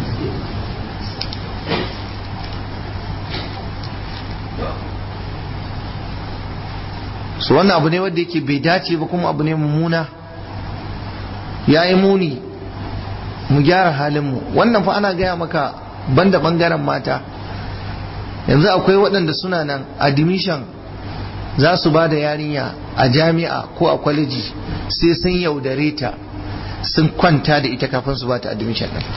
A: su wannan abu ne wanda yake bai dace ba kuma abu ne mummuna ya yi muni mu gyara halinmu wannan fa ana gaya maka banda bangaren mata yanzu akwai waɗanda suna nan admission za su ba da yarinya a jami'a ko a kwaleji sai sun yaudare ta sun kwanta da ita kafin su ba ta admission ɗin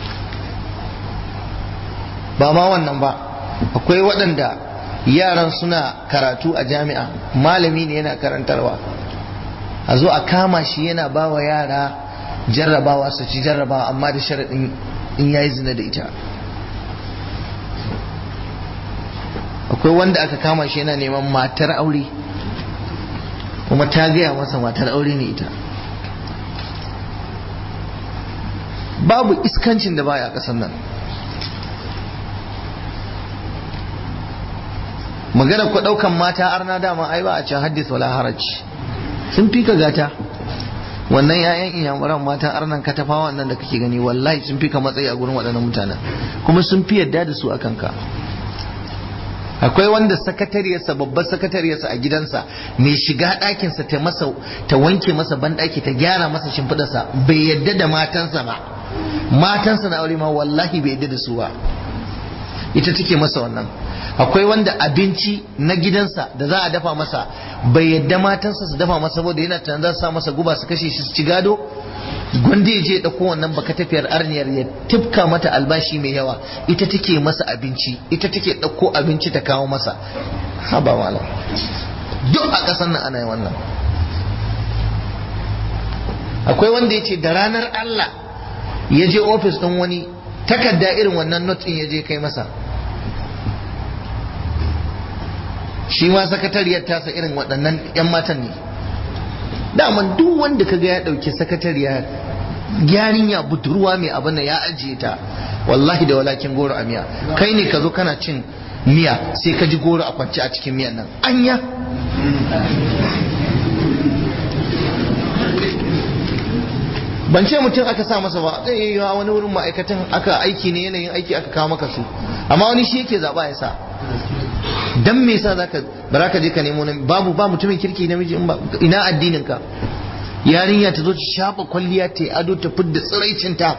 A: ba ma wannan ba akwai waɗanda yaran suna karatu a jami'a malami ne yana karantarwa a zo a kama shi yana ba wa yara jarrabawa su ci jarrabawa amma da sharaɗin in yayi zina da ita akwai wanda aka kama shi yana neman matar aure kuma ta gaya masa matar aure ne ita babu iskancin da baya a ƙasar nan magana ku daukan mata arna dama ai ba a can haddis wala haraj sun fi ka gata wannan yayan inyamuran mata arnan katafa wannan da kake gani wallahi sun fi ka matsayi a gurin waɗannan mutanen kuma sun fi yadda da su a kanka akwai wanda sakatariyarsa babbar sakatariyarsa a gidansa mai shiga ɗakinsa ta masa ta wanke masa banɗaki ta gyara masa shimfiɗarsa bai yadda da matansa ba matansa na aure ma wallahi bai yadda da su ba ita take masa wannan akwai wanda abinci na gidansa da za a dafa masa bai yadda matansa su dafa masa saboda yana tunanin za su sa masa guba su kashe shi su ci gado gwanda ya je ya ɗauko wannan baka tafiyar arniyar ya tifka mata albashi mai yawa ita take masa abinci ita take ɗauko abinci ta kawo masa haba malam duk a ƙasar nan ana yi wannan akwai wanda ya ce da ranar Allah ya je ofis ɗin wani takarda irin wannan not ɗin ya je kai masa shi ma sakatariyar tasa irin waɗannan 'yan matan ne daman duk wanda kaga ya ɗauki sakatariya yarinya budurwa mai abin da ya ajiye ta wallahi da walakin goro a miya kai ne ka zo kana cin miya sai ka ji goro a kwance a cikin miyan nan anya ban ce mutum aka sa masa ba zai yi wani wurin ma'aikatan aka aiki ne yanayin aiki aka kawo maka su amma wani shi yake zaɓa ya sa dan me yasa zaka bara ka je ka nemo babu ba mutumin kirki namiji in ba ina addinin ka yarinya ta zo ta shafa kwalliya ta ado ta fidda tsiraicin ta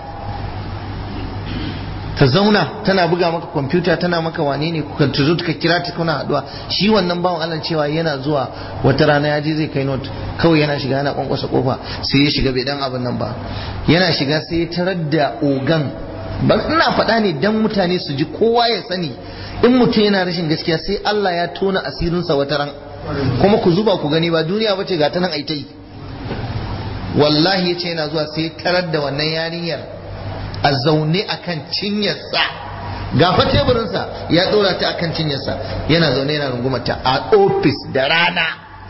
A: ta zauna tana buga maka kwamfuta tana maka wane ne ka ta zo ka kira ta kuna haduwa shi wannan bawan Allah cewa yana zuwa wata rana ya je zai kai note kawai yana shiga yana kwankwasa kofa sai ya shiga bai dan abin nan ba yana shiga sai ya tarar da ogan ba ina faɗa ne dan mutane su ji kowa ya sani in mutum yana rashin gaskiya sai Allah ya tona asirinsa wata ran kuma ku zuba ku gani ba duniya bace ga ta nan ai ta yi wallahi yace yana zuwa sai tarar da wannan yarinyar a zaune akan cinyarsa gafa teburinsa ya dora ta akan cinyarsa yana zaune yana rungumata a ofis da rana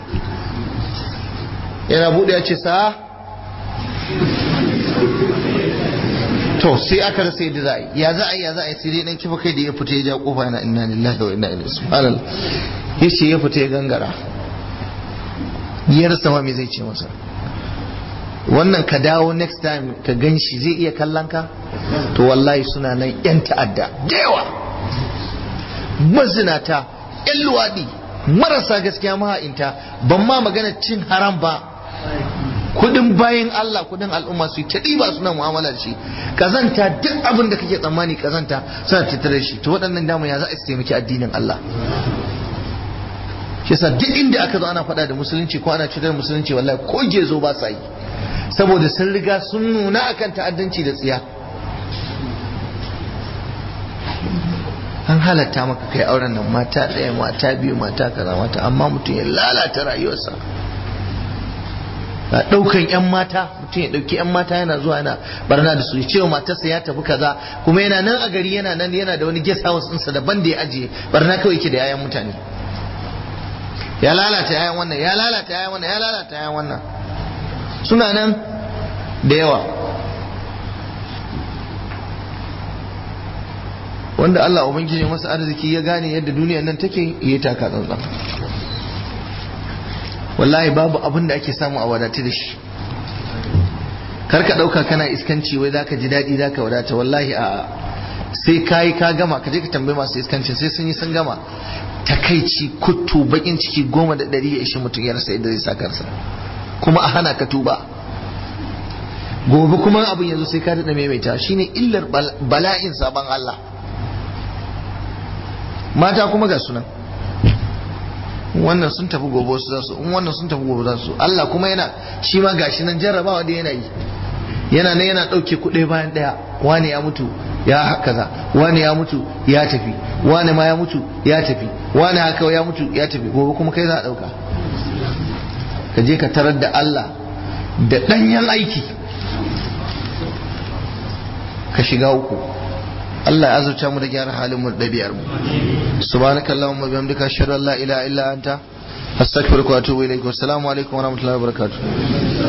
A: yana bude ya ce sa to sai aka rasa yadda za a yi ya za a yi ya za a yi sai dai dan kifa kai da ya fita ya ja kofa yana inna lillahi wa inna ilaihi subhanallah yace ya fita ya gangara ya rasa ma me zai ce masa wannan ka dawo next time ka gan shi zai iya kallon ka to wallahi suna nan yan ta'adda da yawa mazinata yan luwaɗi marasa gaskiya maha'inta ban ma magana cin haram ba kudin bayan Allah kudin al'umma su ta ɗiba suna mu'amala da shi kazanta duk abin da kake tsammani kazanta suna tattare shi to waɗannan damu ya za a taimaki addinin Allah shi yasa duk inda aka zo ana faɗa da musulunci ko ana cutar musulunci wallahi ko gezo ba sa yi saboda sun riga sun nuna akan ta'addanci da tsiya an halatta maka kai auren nan mata ɗaya mata biyu mata kaza mata amma mutum ya lalata rayuwarsa a ɗaukan 'yan mata mutum ya ɗauki 'yan mata yana zuwa yana barna da su ya cewa matarsa ya tafi kaza kuma yana nan a gari yana nan yana da wani guest house ɗinsa daban da ya ajiye barna kawai yake da 'ya'yan mutane ya lalata 'ya'yan wannan ya lalata 'ya'yan wannan ya lalata 'ya'yan wannan suna nan da yawa wanda Allah ubangiji masa arziki ya gane yadda duniyar nan take ya taka tsantsan wallahi babu abin da ake samu a wadatu da shi kar ka ɗauka kana iskanci wai zaka ji daɗi zaka wadata wallahi a sai kayi ka gama ka je ka tambayi masu iskancin sai sun yi sun gama takaici kuttu bakin ciki goma da ɗari ya ishi mutum ya rasa yadda zai sa kansa kuma a hana ka tuba gobe kuma abin yanzu sai ka daɗa maimaita shine illar bala'in sabon Allah mata kuma ga sunan wannan sun tafi gobe su zasu in wannan sun tafi gobe zasu Allah kuma yana shi ma gashi nan jarrabawa da yana yi yana nan yana ɗauke kuɗi bayan ɗaya wani ya mutu ya kaza wani ya mutu ya tafi wani ma ya mutu ya tafi wani haka ya mutu ya tafi gobe kuma kai za a ɗauka ka je ka tarar da Allah da ɗanyen aiki ka shiga uku Allah ya azurta mu da gyara halin mu da ɗabi'ar mu subhanakallahumma bihamdika ashhadu an la ilaha illa anta astaghfiruka wa atubu ilaik wa assalamu alaikum wa rahmatullahi wa barakatuh